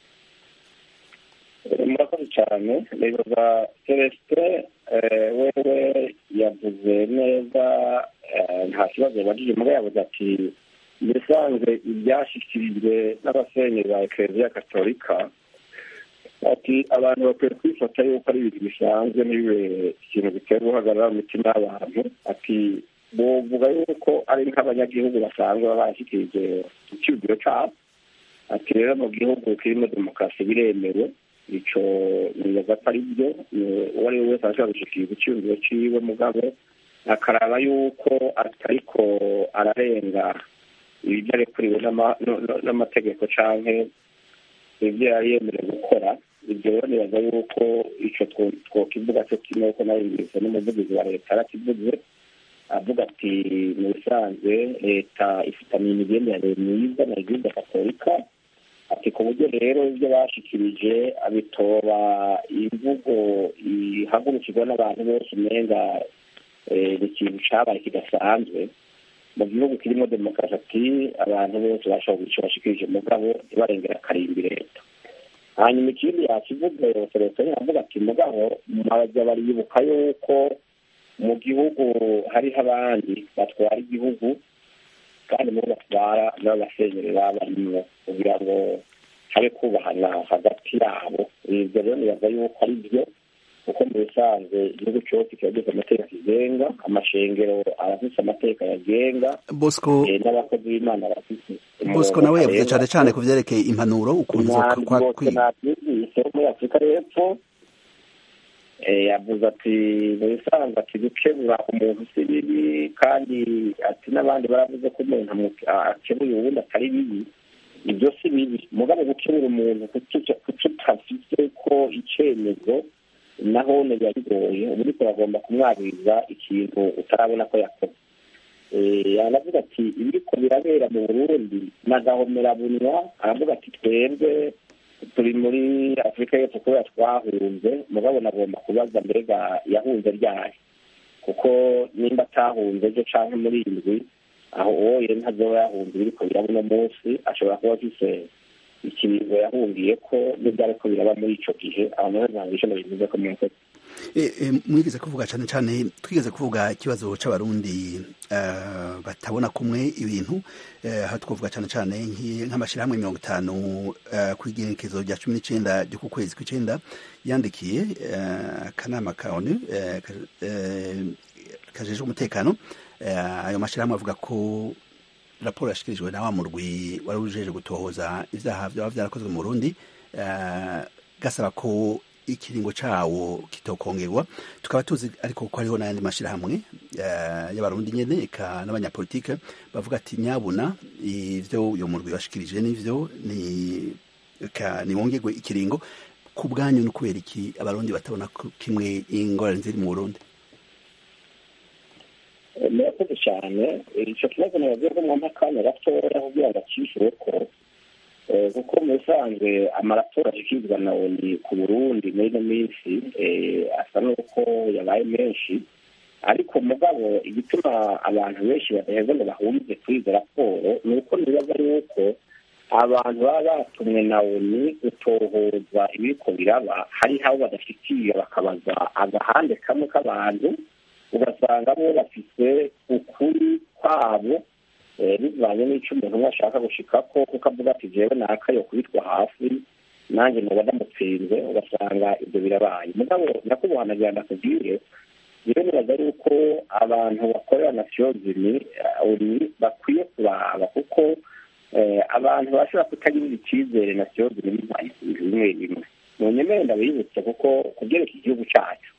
murakoze cyane nibaza celestin eh, wewe yavuze neza eh, nta kibazo yabajije muri yavuze ati bisanzwe ibyashyikirijwe n'abasenyeri ba ekereziya katolika ati abantu bakwiye kwifata yuko ari ibintu bisanzwe ntibibe ikintu bitera guhagarara mu mitima y'abantu ati bovuga yuko ari nk'abanyagihugu basanzwe baba bashyikirije icyubiro cyabo ati rero mu gihugu kirimo demokarasi biremewe ico nibaza ko ari byo ni- uwo ari we wese ashobora gushikiriza icyumviro ciwe mugabo akaraba yuko atariko ararenga ibyo arekuriwe n'ama- no- no- n'amategeko canke ibyo yari yemerewe gukora ibyo rero nibaza yuko ico two- twokivuga cyo kimwe ko nayumvise n'umuvugizi wa leta yarakivuze avuga ati mu bisanzwe leta ifitaniye imigenderanire myiza na eglise katolika ati ku buryo rero ibyo bashikirije abitoba imvugo ihagurukirwa n'abantu bose umenga eh, ni ikintu cabaye kidasanzwe mu gihugu kirimo demokarasi ati abantu bose bashobora kugira ico bashikirije mugabo ntibarengera akarimbi leta hanyuma ikindi yakivuze selestin avuga ati mugabo murajya baribuka yuko mu gihugu hariho abandi batwara igihugu kandi muri batwara nabo basenyeri baba barimwo kugira ngo habe kubahana hagati yabo ibyo rero nibaza yuko ari byo kuko mu bisanzwe igihugu cyose kiba gifite amategeko kigenga amashengero arafise amategeko yagenga bosco eh, n'abakozi b'imana bafite bosco nawe yavuze cyane cyane ku vyerekeye impanuro ukuntu zo umwami kwa- bose kwi- nabyumvise wo muri afurika y'epfo eh, yavuze ati mu bisanzwe ati gukebura umuntu si bibi kandi ati n'abandi baravuze ko umuntu amu- a- akebuye uwundi atari bibi ibyo si bibi mugabo gukebura umuntu kututa- kututafise ko icemezo naho biba bigoye uba uriko uragomba kumwabiriza ikintu utarabona ko yakoze Eh, aravuga ati ibiriko birabera mu burundi nagahomerabunwa aravuga ati twebwe turi muri afurika y'epfo kubera twahunze mugabo nagomba kubaza mbega yahunze ryari kuko nimba atahunze ejo canke muri indwi aho oye ntazoba yahunze ibiriko biraba uno munsi ashobora kuba afise ikiringo yahungiye ko n'ibyo ariko biraba muri ico gihe aho naho ntabwo ico nabivuze ko mwakoze Eh, eh, mwigeze kuvuga cyane cyane twigeze kuvuga ikibazo c'abarundi eh, batabona kumwe ibintu eh, aho twavuga cyane cyane nk'i- nk'amashyirahamwe mirongo itanu eh, ku igenekezo rya cumi n'icenda ryo ku kwezi kw'icenda yandikiye eh, akanama ka onu eh, ka- eh, kajejwe umutekano eh, ayo mashyirahamwe avuga ko raporo yashikirijwe na wa murwi wari ujeje gutohoza ivyaha vyaba vyarakozwe mu Burundi eh, gasaba ko ikiringo cawo kitokongerwa tukaba tuzi ariko ko hariho n'ayandi mashirahamwe eh, y'abarundi nyene eka n'abanyapolitike bavuga ati nyabuna ivyo uyo murwi washikirije n'ivyo ni eka niwongerwe ikiringo ku bwanyu ni kubera iki abarundi batabona ko kimwe ingorane ziri mu Burundi murakoze cyane icyo kibazo nabagiye ko mwampa akanya gatoya kugira ngo akishyure ko eh, kuko mu bisanzwe amaratora ashyikirizwa na oni ku burundi muri ino minsi eh, asa n'uko yabaye menshi ariko mugabo igituma abantu benshi badaheza ngo bahurize kuri izo raporo ni uko nibaza yuko abantu baba batumwe na oni gutohoza ibiriko biraba hariho abo badashyikiye bakabaza agahande kamwe k'abantu ugasanga bo bafise ukuri kwabo eh, bivanye n'ico umuntu umwe ashaka gushikako kuko avuga ati jewe nakayo kubitwa hafi nanjye noba ndamutsinze ugasanga ibyo birabaye mugabo nyakubahwa nagira ndakubwire rero nibaza yuko abantu bakorera nasiyozini uri bakwiye kuraba kuko eh, abantu bashobora kutagirira icyizere nasiyozini bibaye bimwe bimwe mu nyemere ndabibutse kuko kubyereka igihugu cyacu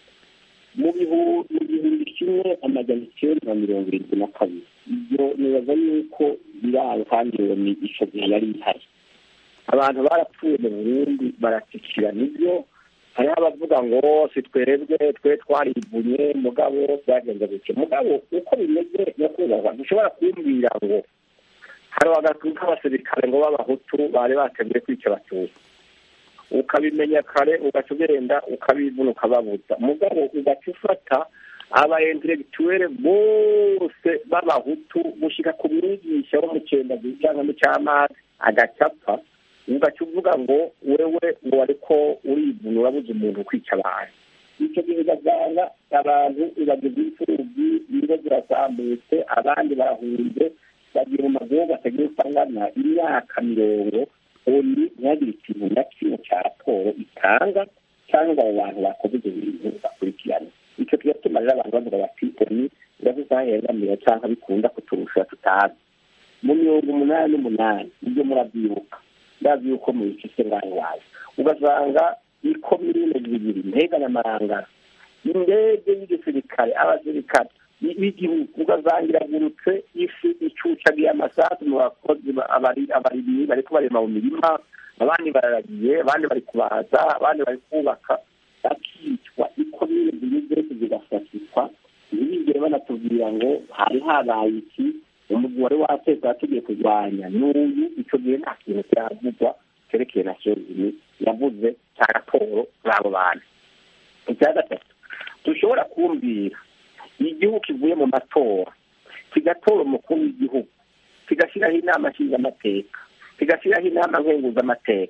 mu bihu- mu gihumbi kimwe amajana icyenda na mirongo irindwi na kabiri ibyo nibaza yuko biranga kandi iyo ni ico gihe yari ihari abantu barapfuye mu burundi baratsikira nibyo hariho abavuga ngo si twebwe twe twarivunye mugabo byagenze gutya mugabo uko bimeze nyakubahwa ntushobora kumbwira ngo hari agatu k'abasirikare ngo b'abahutu bari bateguye kwica abatutsi ukabimenya kare ugaca ugenda ukabivuna ukababuza mugabo ugaca ufata aba intellectuelle bose b'abahutu gushika ku mwigisha wo mu cyendazi cyangwa mu cy'amazi agacapfa ugaca uvuga ngo wewe ngo ariko urivuna urabuza umuntu kwica abantu icyo gihe ugasanga abantu bagize imfubyi ingo zirazamutse abandi barahunze bagira mu mazu batagira usangana imyaka mirongo oni ntihagire ikintu na kimwe cya raporo itanga cyangwa abo bantu bakoze ibyo bintu bakurikirana icyo kigatuma rero abantu bavuga bati oni iravuze aho yegamira cyangwa bikunda kuturusha tutazi mu mirongo umunani n'umunani ibyo murabyibuka ndazi yuko mu bice ngaho wawe ugasanga ikomine zibiri ntega n'amarangara indege y'igisirikare abasirikare b'igihugu ugasanga iragurutse ifi icucagiye amasasu mu bakozi abarimyi bariko barema mu mirima abandi bararagiye abandi bari kubaza abandi bari kubaka bakicwa ikomine zimwe zose zigafatikwa ntibigere banatubwira ngo hari habaye iki umugwi wari wateka yategiye kurwanya n'uyu ico gihe nta kintu kiravugwa cerekeye na sezini yavuze cya raporo z'abo bantu icya gatatu dushobora kumbwira igihugu kivuye mu matora kigatora umukuru w'igihugu kigashyiraho inama nshingamateka kigashyiraho inama nkenguzamateka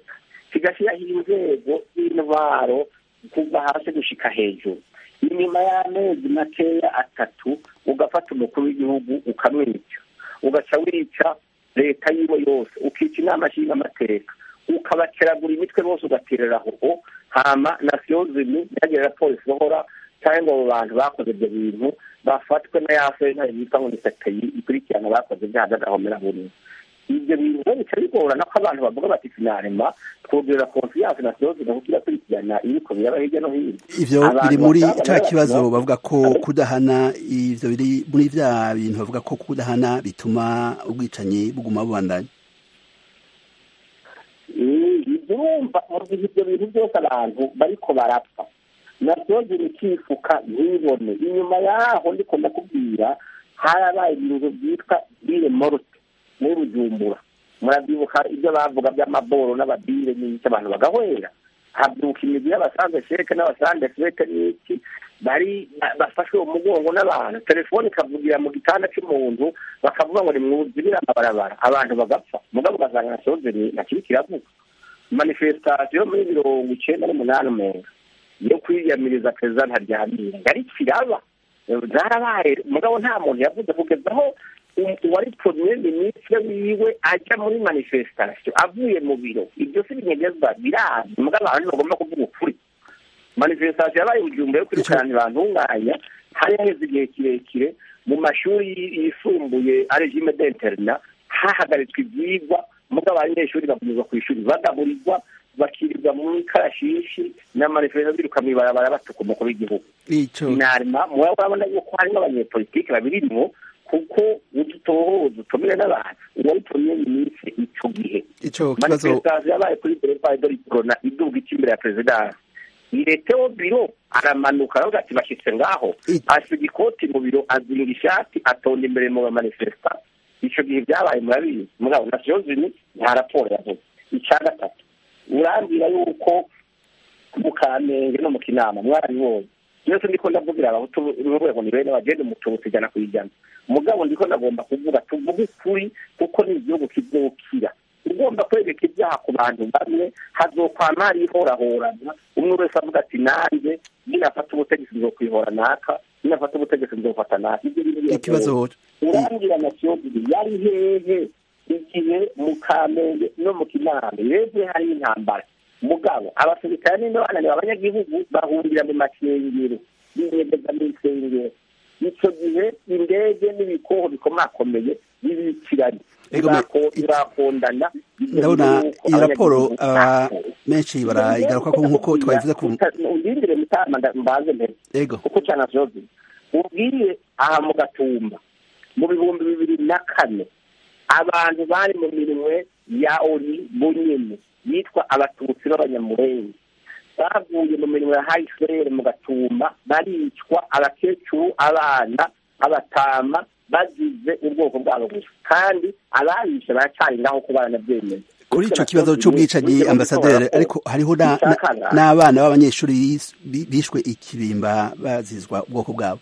kigashyiraho inzego z'intwaro kuva hasi gushika hejuru inyuma y'amezi makeya atatu ugafata umukuru w'igihugu ukamwica ugaca wica leta yiwe yose ukica inama nshingamateka ukabakeragura imitwe bose ugaterera aho hama nasiyo zimi ntihagire raporo isohora cyangwa ngo abo bantu bakoze ibyo bintu bafatwe na ya sentare yitwa ngo ni sepeyi ikurikirana bakoze ibyaha by'agahomera burundu ibyo bintu rero bica bigorana ko abantu bavuga bati finarema twongerera konfiyanse na siyo zina kuko irakurikirana ibiko biraba hirya no hino ivyo Abantu biri muri basaba ca rero kibazo bati, bavuga ko kudahana ivyo biri muri vya bintu bavuga ko kudahana bituma ubwicanyi buguma bubandanya ibyo urumva mu gihe ibyo bintu byose abantu bariko barapfa nabyo ziri kifuka ntibone inyuma yaho ndiko ndakubwira harabaye ibintu byitwa bire morute muri bujumbura murabyibuka ibyo bavuga by'amaboro n'ababire n'iki abantu bagahwera habyuka imigwi y'abasanze sheke n'abasanze sheke n'iki bari bafashwe mu mugongo n'abantu telefone ikavugira mu gitanda cy'umuntu bakavuga ngo nimwuzibire amabarabara abantu bagapfa mugabo ugasanga na sozeri ntakiri kiravuga manifestation muri mirongo icenda n'umunani umenga yo kwiyamiriza perezida ntaryamira yari kiraba zarabaye mugabo nta muntu yavuze kugeza aho uwari premier ministre wiwe ajya muri manifestation avuye mu biro ibyo si binyegezwa birazi mugabo abantu bagomba kuvuga ukuri manifestation yabaye ujumbe yo kwirukana bantunganya hari haheze igihe kirekire mu mashuri yisumbuye regime d'interna hahagaritswe ivyigwa mugabo abanyeshuri bakomeza ku ishuri bagaburirwa bakirirwa mu karashishi n'amanifestation biruka mw'ibarabara batuka umukuru w'igihugu ico inarima muba urabona yuko harimo abanyepolitike babirimwo kuko udutohoza utumire n'abantu uwari premier ministre ico gihe ico kibazo manifestation yabaye kuri boulevard de l'Iprona iduga ica imbere ya perezidansi ireteho biro aramanuka aravuga ati bashyitse ngaho I- asiga ikoti mu biro azinga ishati atonda imbere mu bamanifesta ico gihe byabaye murabizi mugabo nasiyo zini nta raporo yavuze icya gatatu urambwira yuko mu kamenge no mu kinama mwarabibonye byose ndiko ndavugira abahutu n'urwego ni bene bagenda umututsi ijana ku ijana mugabo ndiko ndagomba kuvuga tuvuge ukuri kuko ni igihugu kizokira ugomba kwereka ibyaha ku bantu bamwe hazokwama hari ihorahorana umwe wese avuga ati nanjye ninafata ubutegetsi nzokwihora naka ninafata ubutegetsi nzofata naka ibyo bintu biragoye. ikibazo urambwira nasiyo yari hehe igihe mu kamenge no mu kinama yeze hari intambara mugabo abasirikare n'ino bananiwe abanyagihugu bahurira mu masengero binyegeza mu isengero icyo gihe indege n'ibikoho bikomakomeye bibikiranye Ego, me- Birako- birakondana ndabona iyi raporo aba menshi barayigaruka ko nk'uko twabivuze ku undindire mutama nda- mbanze mbere ego kuko cyane vyozi ubwiye aha mu gatumba mu bihumbi bibiri na kane abantu bari mu minwe ya ori bunyene yitwa abatutsi b'abanyamurenge bavuye mu minwe ya hayisirere mu gatumba baricwa abakecuru abana abatama bagize ubwoko bwabo gusa kandi ababishe baracyari ngaho ko baranabyemeye kuri ico kibazo c'ubwicanyi ambasaderi ariko hariho na- na- Icyakana. n'abana b'abanyeshuri bis- bi- bishwe ikibimba bazizwa ubwoko bwabo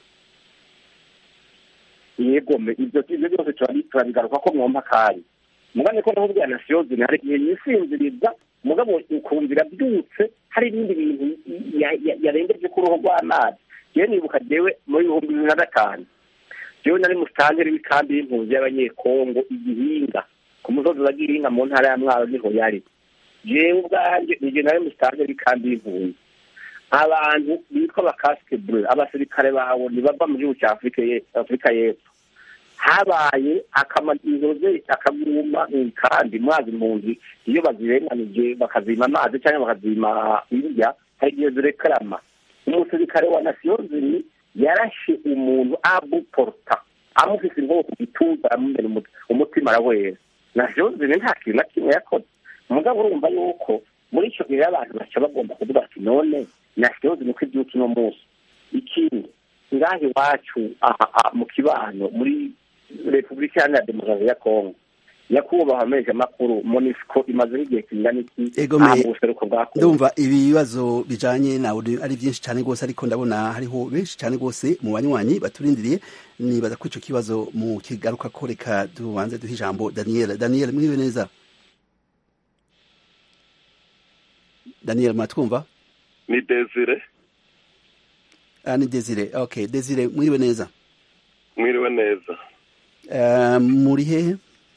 yego me ibyo ibyo byose turabi- turabigaruka ko mwumva kari mugane ko ndaho bwa nasiyo zina hari igihe yisinziriza mugabo ukumvira byutse hari ibindi bintu ya- ya- yarengeje ku ruhu rw'amazi jewe nibuka jewe muri ibihumbi bibiri na gatanu jewe nari musitanteri w'ikambi y'impunzi y'abanyekongo igihinga ku musozi wa gihinga mu ntara ya mwaro niho yari jewe ubwanjye nije nari musitanteri w'ikambi y'impunzi abantu bitwa abakasike bure abasirikare bawe ntibava mu gihugu cya afurika ye- afurika y'epfo habaye akamanizoze akaguma kandi mwazi impunzi iyo bazirenganije bakazima amazi cyangwa bakazima indya hari igihe zirekarama umusirikare wa nasiyo zini yarashe umuntu abuporta amufise inkoho ku gituza amumena umut- umutima arawera nasiyo zini nta kintu na kimwe yakoze mugabo urumva yuko muri icyo gihe abantu baca bagomba kuvuga ati none nasiyo zini ko ibyuka uno munsi ikindi ngaha iwacu aha aha mu kibano muri repubulika iharanira demokarasi ya kongo nyakubahwa meje makuru monisco imazeho igihe kingana iki Ego me- aha mu buseruko bwa kongo ndumva ibi bibazo bijanye nawe ari byinshi cyane rwose ariko ndabona hariho benshi cyane rwose mu banywanyi baturindiriye nibaza ko ico kibazo mu kigaruka ko reka tubanze duhe ijambo daniel daniel mwiriwe neza daniel mwatwumva ni desire ah, ni desire okay desire mwiriwe neza mwiriwe neza uh, muri hehe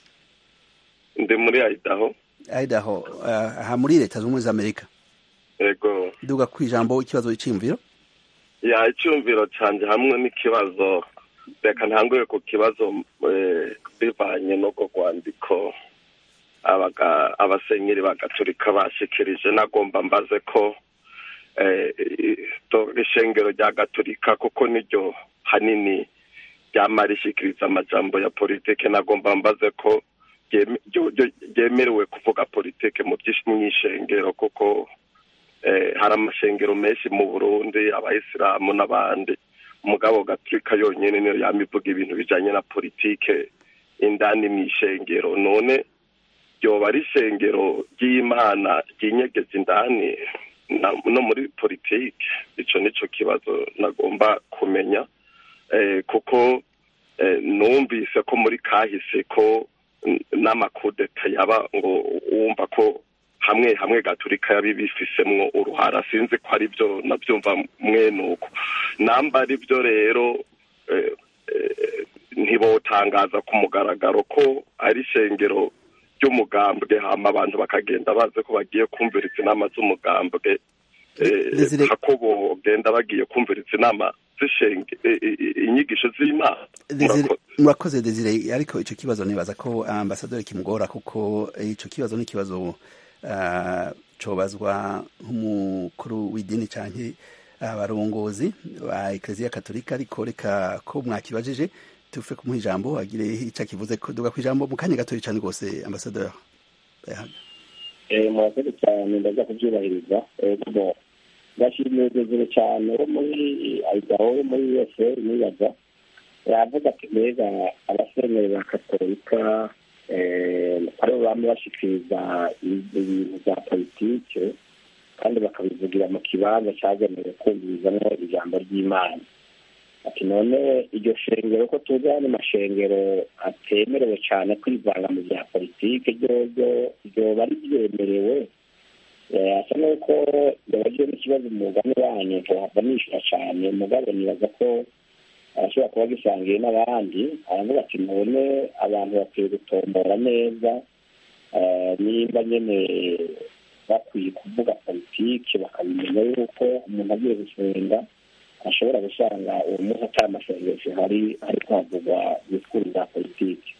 ndi muri idaho idaho uh, aha muri leta z'ubumwe za amerika yego duga ku ijambo ikibazo c'imviro ya icyumviro cyanjye hamwe n'ikibazo reka ntanguye ku kibazo eh, bivanye n'ubwo rwandiko abaga- abasenyeri bagaturika bashikirije nagomba mbaze ko eh, to- ishengero rya gaturika kuko niryo hanini ryama rishikiriza amajambo ya politike nagomba mbaze ko ryeme- ryo- ryo- ryemerewe kuvuga politike mu by'ish- mw'ishengero kuko eh, hari amashengero menshi mu burundi abayisilamu n'abandi umugabo gaturika yonyine niyo yama ivuga ibintu bijanye na politike indani mw'ishengero none ryoba ari ishengero ry'imana ryinyegeza indani na- no muri politike ico nico kibazo nagomba kumenya eh, kuko eh, numvise ko muri kahise ko n- n'amakudeta yaba ngo wumva ko hamwe hamwe gaturika yabibifisemwo uruhara sinzi ko ari byo nabyumva mwenuko namba ari byo rero eh, eh, ntibotangaza ku mugaragaro ko ari ishengero ry'umugambwe hama abantu bakagenda bazi ko bagiye kumviriza inama z'umugambwe eh, Desire- hako bogenda bagiye kumviriza inama z'ishenge eh, eh, inyigisho z'imana Desire- Murakoze. murakoze desire ariko ico kibazo nibaza ko ambasaderi kimugora kuko ico kibazo ni ikibazo uh, cobazwa nk'umukuru w'idini canke abarongozi ba ekleziya katolika ariko reka ko mwakibajije tufe kumuha ijambo agire ico akivuze ko duga kw'ijambo mu kanya gatoya cane rwose ambasaderi murakoze cyane ndaza kubyubahiriza kuko ndashimiye desire cyane wo muri ayidaho wo muri yose nibaza yavuga ati mbega abasenyeri ba katolika aribo bamwe bashikiriza ibintu bya politike kandi bakabivugira mu kibanza cyagenewe kumvirizamo ijambo ry'imana ati none iryo shengero ko tuzi hano amashengero atemerewe cyane kwivanga mu bya politike ryoryo ryoba ribyemerewe asa n'uko yabagiye n'ikibazo umugani wanyu ntiwahava nishyura cyane mugabo nibaza ko arashobora kuba gisangiye n'abandi aravuga ati none abantu bakwiye gutombora neza nimba nyine bakwiye kuvuga politiki bakabimenya yuko umuntu agiye gusenga ashobora gusanga uwo munsi atari amasengesho hari ariko havugwa disikuru za politiki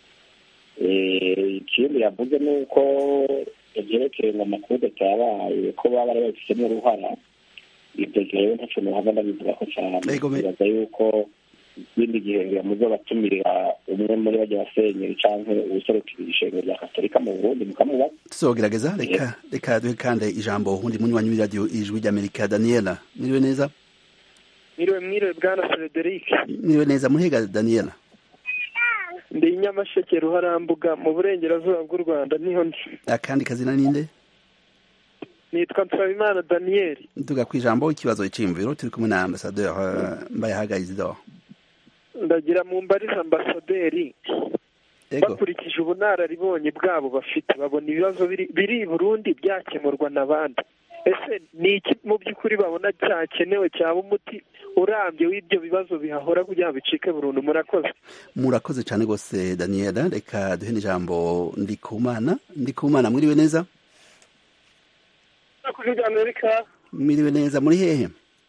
ikindi yavuze ni uko ibyerekeye ngo amakudeta yabaye ko baba bari babifitemo uruhara ibyo rero ntacyo muhava ndabivuga ko cyane bibaza yuko ikindi gihe ngira muzo batumirira umwe muri bajya basenyeri cyangwa ubuserukira ishengero rya katolika mu burundi mukamubaza tuzogerageza reka reka duhe kandi ijambo undi munywanyi w'iradiyo ijwi ry'amerika daniela mwiriwe neza mwiriwe mwiriwe bwana frederic mwiriwe neza muhiga daniela ndi nyamasheke ruharambuga mu burengerazuba bw'u rwanda niho ndi akandi kazina ninde nitwa nsabimana daniyeli duga ku ijambo ikibazo cy'imviro turi kumwe na ambasaderi mbayahaga isidore ndagira mu mbariza ambasaderi bakurikije ubunararibonye bwabo bafite babona ibibazo biri i burundi byakemurwa n'abandi ese ni iki mu by'ukuri babona cyakenewe cyaba umuti urambye w'ibyo bibazo bihahora kugira ngo bicike burundu murakoze murakoze cyane rwose daniela reka duhe n'ijambo ndikumana ndikumana mwiriwe neza kuri amerika mwiriwe neza muri hehe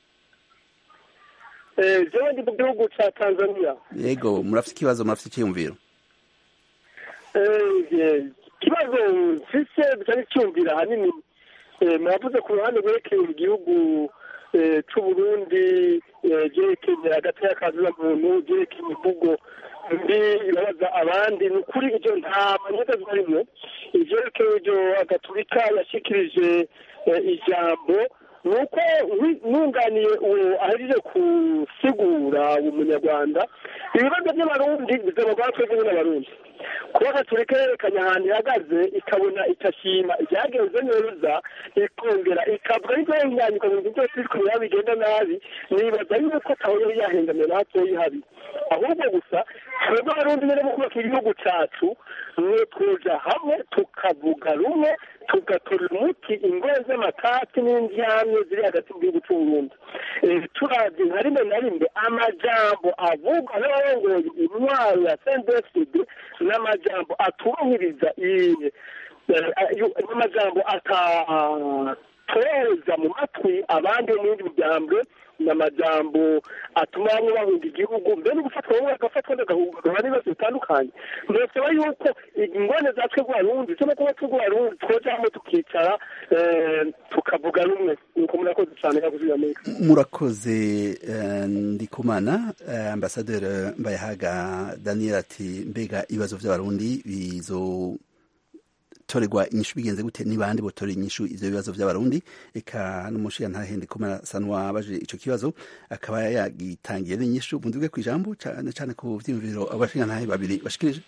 jewe ndi mu gihugu cya tanzania yego murafite ikibazo murafite icyiyumviro ikibazo mfise bisa n'icyumvira ahanini muravuze ku ruhande rwerekeye igihugu c'uburundi byerekeye hagati y'akazi muntu byerekeye imvugo mbi ibabaza abandi ni ukuri ibyo nta manyega zibarimo ivyerekeye ibyo agaturika yashikirije ijambo ni uko nunganiye uwo ahejeje gusigura umunyarwanda ibibazo by'abarundi bizabagwa twebwe n'abarundi kuba gaturika yerekanye ahantu ihagaze ikabona ikashima ibyagenze neza ikongera ikavuga yuko yanyanyuka mu bintu byose biriko biraba bigenda nabi nibaza yuko taho yari yahengamiye na hatoyi habi ahubwo gusa twebwe abarundi nyene mu kubaka igihugu cacu mwe tuja hamwe tukavuga rumwe tugatora umuti ingore z'amatati n'indyamye ziri hagati mu gihugu cy'uburundi turavye nka rimwe na rimwe amajambo avugwa n'abarongoye intwaro ya sendefd n'amajambo aturuhiriza n'amajambo atatohereza mu matwi abandi bo mu yindi miryango n'amajambo atuma bamwe bahunga igihugu mbere no gufatwa bamwe bagafatwa bagahunga n'ibibazo bitandukanye ndasaba yuko ingone za twebwe abarundi cyo no kuba twebwe abarundi twoja hamwe tukicara tukavuga rumwe nuko murakoze cyane yakuze amerika murakoze ndikumana ambasaderi mbayahaga daniel ati mbega ibibazo by'abarundi bizo torerwa inyishu bigenze gute ni bande botora inyishu ivyo bibazo vy'abarundi eka n'umushiya ntahende komera sanwa abaje ico kibazo akaba yagitangiye n'inyishu munduge kwijambo cane cane ku vyiyumviro abashinga ntahe babiri bashikirije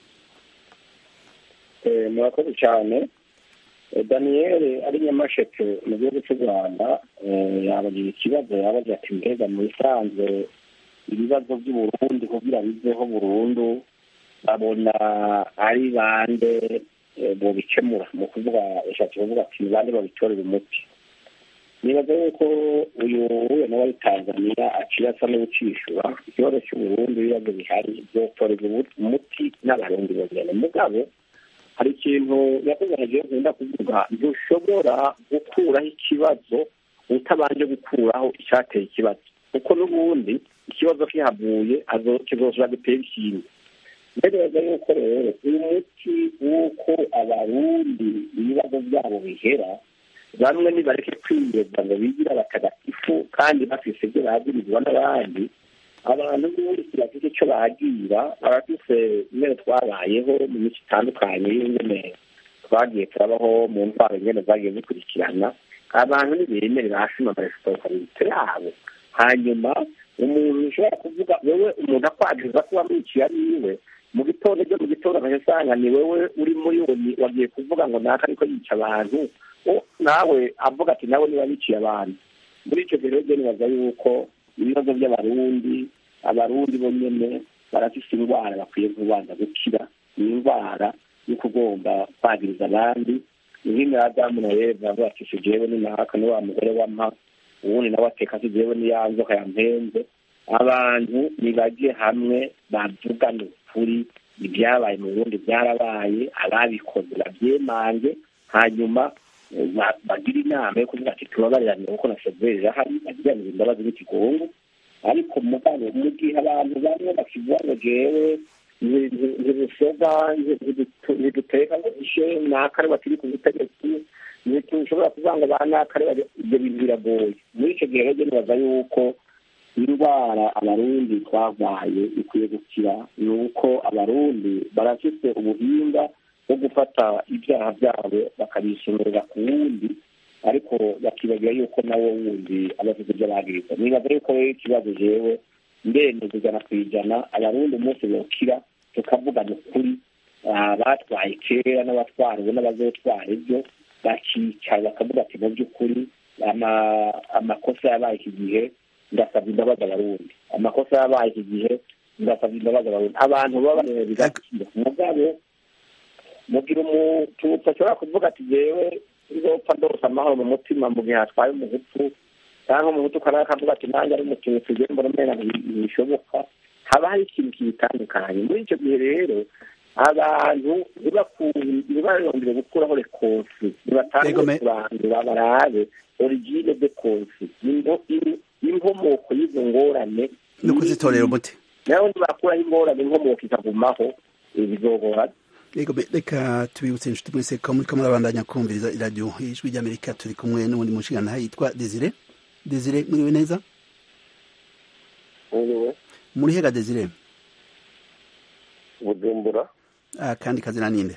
murakoze cyane daniyeli ari nyamasheke mu gihugu cy'u rwanda yabagira ikibazo yabagira ati mbega mu bisanzwe ibibazo by'uburundi kugira biveho burundu babona ari bande bobikemura mu kuvuga yashatse kuvuga ati ni bande babitorera umuti nibaza yuko uyu wuye nawe ari tanzania aciye asa n'ubucishura ikibazo cy'uburundi ibibazo bihari byotorerwa umuti n'abarundi bonyene mugabo hari ikintu yakuganije nkunda kuvuga ntushobora gukuraho ikibazo utabanje gukuraho icyateye ikibazo kuko n'ubundi ikibazo kihavuye kizoshobora gutera ikindi ntegereza yuko rero uyu muti w'uko abarundi ibibazo byabo bihera bamwe nibareke kwiyeza ngo bigira abatagatifu kandi bafise ibyo bagirizwa n'abandi abantu bose bafite icyo bagira barafise ingene twabayeho mu mico itandukanye y'ingene twagiye turabaho mu ntwaro ingene zagiye zikurikirana abantu ntibemere bashima amaresitorante yabo hanyuma umuntu ushobora kuvuga wewe umuntu akwagiriza ko wamwiciye ari iwe mu gitondo ryo mu gitondo agasanga ni wewe uri muri yoni wagiye kuvuga ngo naka ariko yica abantu nawe avuga ati nawe niba biciye abantu muri icyo gihe rero nibaza yuko ibibazo by'abarundi abarundi bo nyene barafise indwara bakwiye kubanza gukira ni indwara yo kugomba kwagiriza abandi nk'imwe adamu na eva avuga ati si jewe ni naka ni wa mugore wampa uwundi nawe ateka si jewe ni ya nzoka yampenze abantu nibajye hamwe bavugane ukuri ibyabaye mu burundi byarabaye ababikoze babyemange hanyuma bagira inama yo kuvuga ati tubabarirane kuko na severi irahari bagiranira imbabazi n'ikigongo ariko mugabo mu gihe abantu bamwe bakivuga ngo jewe ntibusoga ntiduteka ngo ishe nakare bakiri ku butegetsi ntitushobora kuvuga ngo ba nakare ibyo bintu biragoye muri icyo gihe rero nibaza yuko indwara abarundi twarwaye ikwiye gukira ni uko abarundi barafite ubuhinga bwo gufata ibyaha byabo bakabisomera ku wundi ariko bakibagira yuko nawe wundi aba afite ibyo bagiriza nibaza yuko rero ikibazo jewe ndemeza ijana ku ijana abarundi umunsi bokira tukavugana ukuri abatwaye kera n'abatwara ubu n'abazotwara ibyo bakicara bakavuga ati mu by'ukuri amakosa yabaye iki gihe ndasabye imbabazi abarundi amakosa yabaye iki gihe ndasabye imbabazi abarundi abantu baba bigakira mugabo mugira umututsi ashobora kuvuga ati jewe nzopfa ndose amahoro mu mutima mu gihe hatwaye umuhutu cyangwa umuhutu ukaba akavuga ati nanjye ari umututsi je mbona umena ntibishoboka haba hari ikintu kibitandukanye muri icyo gihe rero abantu ntibarondere gukuraho rekonsi ntibatangire kurandura barabe origine de konsi inkomoko y'izo ngorane no kuzitorera umuti naho ntibakuraho ingorane inkomoko ikagumaho bizogora reka tubibutse inshuti mwese ko muriko murabandanya kumviriza iradiyo ijwi ry'amerika turi kumwe n'ubundi mushingantahe yitwa desire desire muriwe neza muri hega desire bujumbura kandi kazina ninde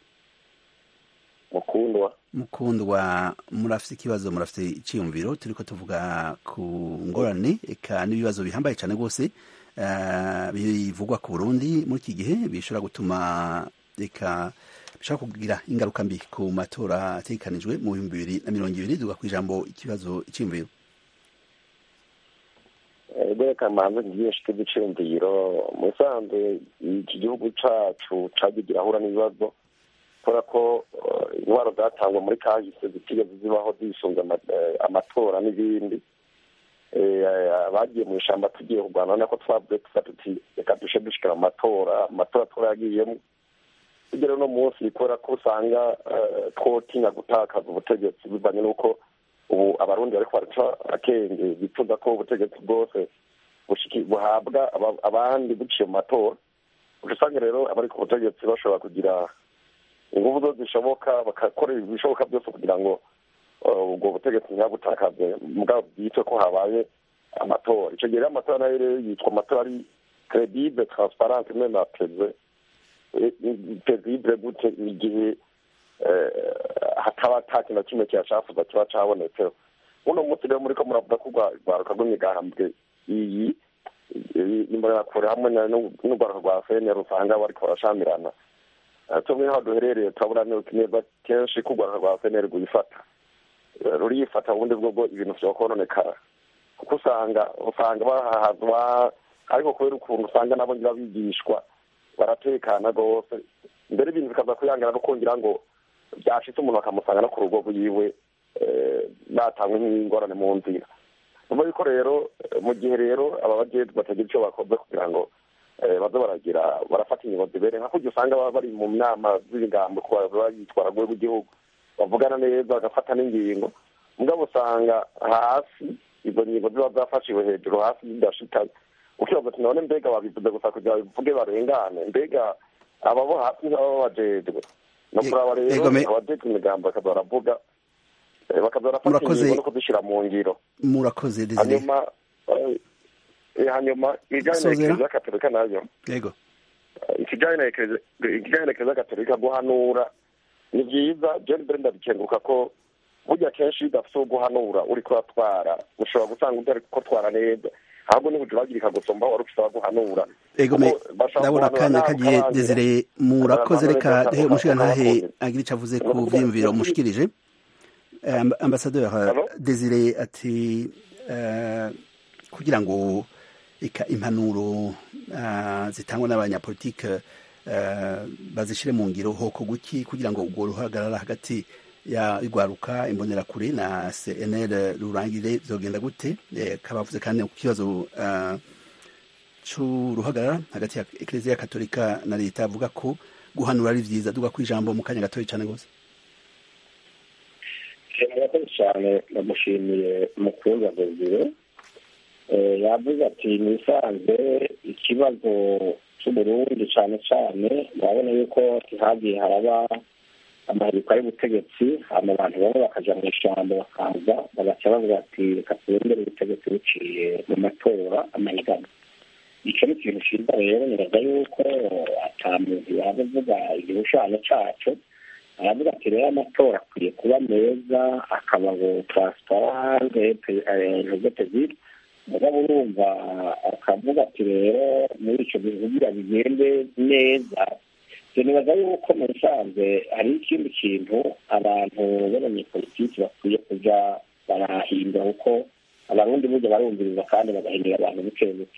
mukundwa mukundwa murafite ikibazo murafite icyiyumviro turiko tuvuga ku ngorane eka n'ibibazo bihambaye cyane rwose bivugwa ku burundi muri iki gihe bishobora gutuma reka bishobora kugira ingaruka mbi ku matora ategekanijwe mu bihumbi bibiri na mirongo ibiri duga ku ijambo ikibazo icyiyumviro reka manze byinshi tw'igiciro mu bisanzwe iki gihugu cacu cagiye girahura n'ibibazo kubera ko intwaro zatangwa muri kahise zitigeze zibaho zisunze amatora n'ibindi bagiye mu ishyamba tugiye kurwana nako twavuze tuba tuti reka dushe dushikira mu matora amatora turagiyemo tugera uno munsi kubera ko usanga twotinya gutakaza ubutegetsi bivanye n'uko ubu abarundi bariko baraca akenge bifuza ko ubutegetsi bwose buhabwa abandi buciye mu matora usanga rero abari ku butegetsi bashobora kugira ingufu zo zishoboka bagakora ibishoboka byose kugira ngo ubwo butegetsi ntibutakaze mugabo byitwe ko habaye amatora icyo gihe rero amatora nayo rero yitwa amatora ari credibile transparente meme apeze credibile gute igihe hataba ata kintu na kimwe kiyashafuza kiba cabonetseho uno munsi rero muriko muravuga ko urwaruka rw'imigambwe iyi imbonerakure hamwe n'urwaruka rwa fnr usanga bariko barashamirana tumwe nk'aho duherereye turabona neza kenshi ko urwaruka rwa fnr rwifata rurifata ubundi bwo ibintu vyokononekara kuko usanga usanga bahahazwa ariko kubera ukuntu usanga nabo ngira bigishwa baratekana rwose mbere ibintu bikaza kuyangana no kongera ngo byashitse umuntu bakamusanga no ku rugo rwiwe batangwe nk'ingorane mu nzira nyuma yuko rero mu gihe rero aba bajejwe batagira icyo bakoze kugira ngo baze baragira barafata ingingo zibereye nka kurya usanga baba bari mu nama z'imigambo bayitwara rwego rw'igihugu bavugana neza bagafata n'ingingo mugabo usanga hasi izo ngingo ziba zafashiwe hejuru hasi zidashitanye ukibaza ati none mbega babivuze gusa kugira bivuge barengane mbega ababo hasi ntibaba bajejwe no kuraba rero abajejwe imigambo bakaza baravuga bakaza barafata ingingo no kuzishyira mu ngiro murakoze hanyuma hanyuma ibijyanye na ekereziya katolika nayo yego ikijyanye na ekereziya katolika guhanura ni byiza jeni mbere ndabikenguruka ko burya kenshi iyo udafite uwo guhanura uri kuratwara ushobora gusanga utari kutwara neza ahubwo niba ujya uragirika gusomba wari ufite abaguhanura ego me ndabona akanya kagiye desire murakoze reka he umushiga ntahe agira icyo avuze ku vyiyumviro mushikirije ambasaderi desire ati kugira ngo eka impanuro zitangwa n'abanyapolitike bazishyire mu ngiro hoko guki kugira ngo ubwo ruhagarara hagati ya rwaruka imbonerakure na cnl rurangire zogenda gute kabavuze kandi ku kibazo c'uruhagarara hagati ya ekereziya katolika na leta avuga ko guhanura ari vyiza duga ku ijambo mu kanya gatoya cane gose murakoze cyane ndamushimiye mukunza desire yavuze ati nisanze ikibazo cy'uburundi cyane cyane urabona yuko hagiye haraba amahirika y'ubutegetsi hama abantu bamwe bakaja mu ishyamba bakaza bagaca bavuga ati reka turengere ubutegetsi buciye mu matora amahigano icyo ni ikintu cyiza rero nibaza yuko ata muntu yaba avuga igishushanyo caco aravuga ati rero amatora akwiye kuba meza akaba ngo transparente ntuzete mugabo urumva akavuga ati rero muri icyo gihe kugira bigende neza nibaza yuko mu bisanzwe hari ikindi kintu abantu b'abanyepolitiki bakwiye kujya barahindura kuko abarundi burya barumviriza kandi bagahindura abantu buke buke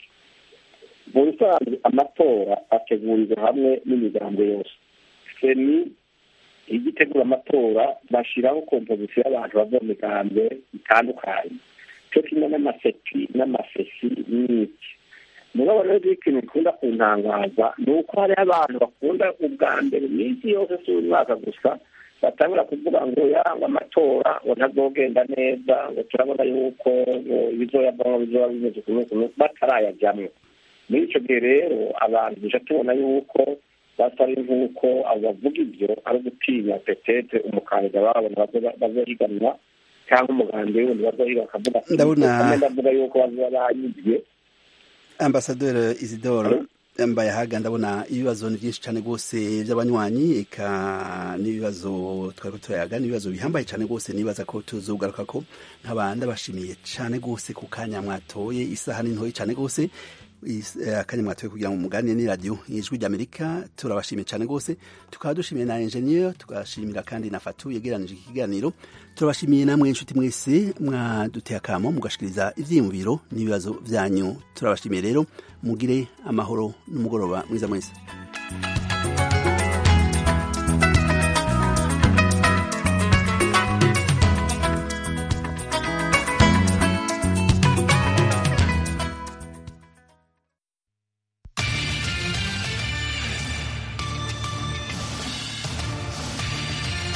mu bisanzwe amatora ategurirwa hamwe n'imigambo yose seni iyo itegura amatora bashyiraho kompozisiyo y'abantu bava mu migambo itandukanye cyo kimwe n'amaseti n'amasesi n'iki mugabo rero ikintu bikunda kuntangaza ni uko hariho abantu bakunda ubwa mbere iminsi yose si umwaka gusa batangura kuvuga ngo yanga amatora ngo ntazogenda neza ngo turabona yuko ibizoyavamo bizoba bimeze ukuntu ukuntu batarayajyamo muri icyo gihe rero abantu duca tubona yuko batari nk'uko abo bavuga ibyo ari ugutinya petete umukandida babona bazohiganwa cyangwa umuganda wundi bazohiga bakavuga ndavuga yuko bazoba banyibye ambasaderi isidore mbaye ahaga ndabona ibibazo ni byinshi cyane rwose by'abanywanyi eka n'ibibazo twari turayaga n'ibibazo bihambaye cyane rwose nibaza ko tuzugaruka ko nk'abandi bashimiye cyane rwose ku kanya mwatoye isaha ni ntoya cyane rwose akanya mwatoye kugira ngo muganire ni radiyo ijwi ry'amerika turabashimiye cyane rwose tukaba dushimiye na enjeniyeri tugashimira kandi na fatu yegeranije iki kiganiro turabashimiye namwe inshuti mwese mwaduteye akamo mugashikiriza ibyiyumviro n'ibibazo byanyu turabashimiye rero mugire amahoro n'umugoroba mwiza mwese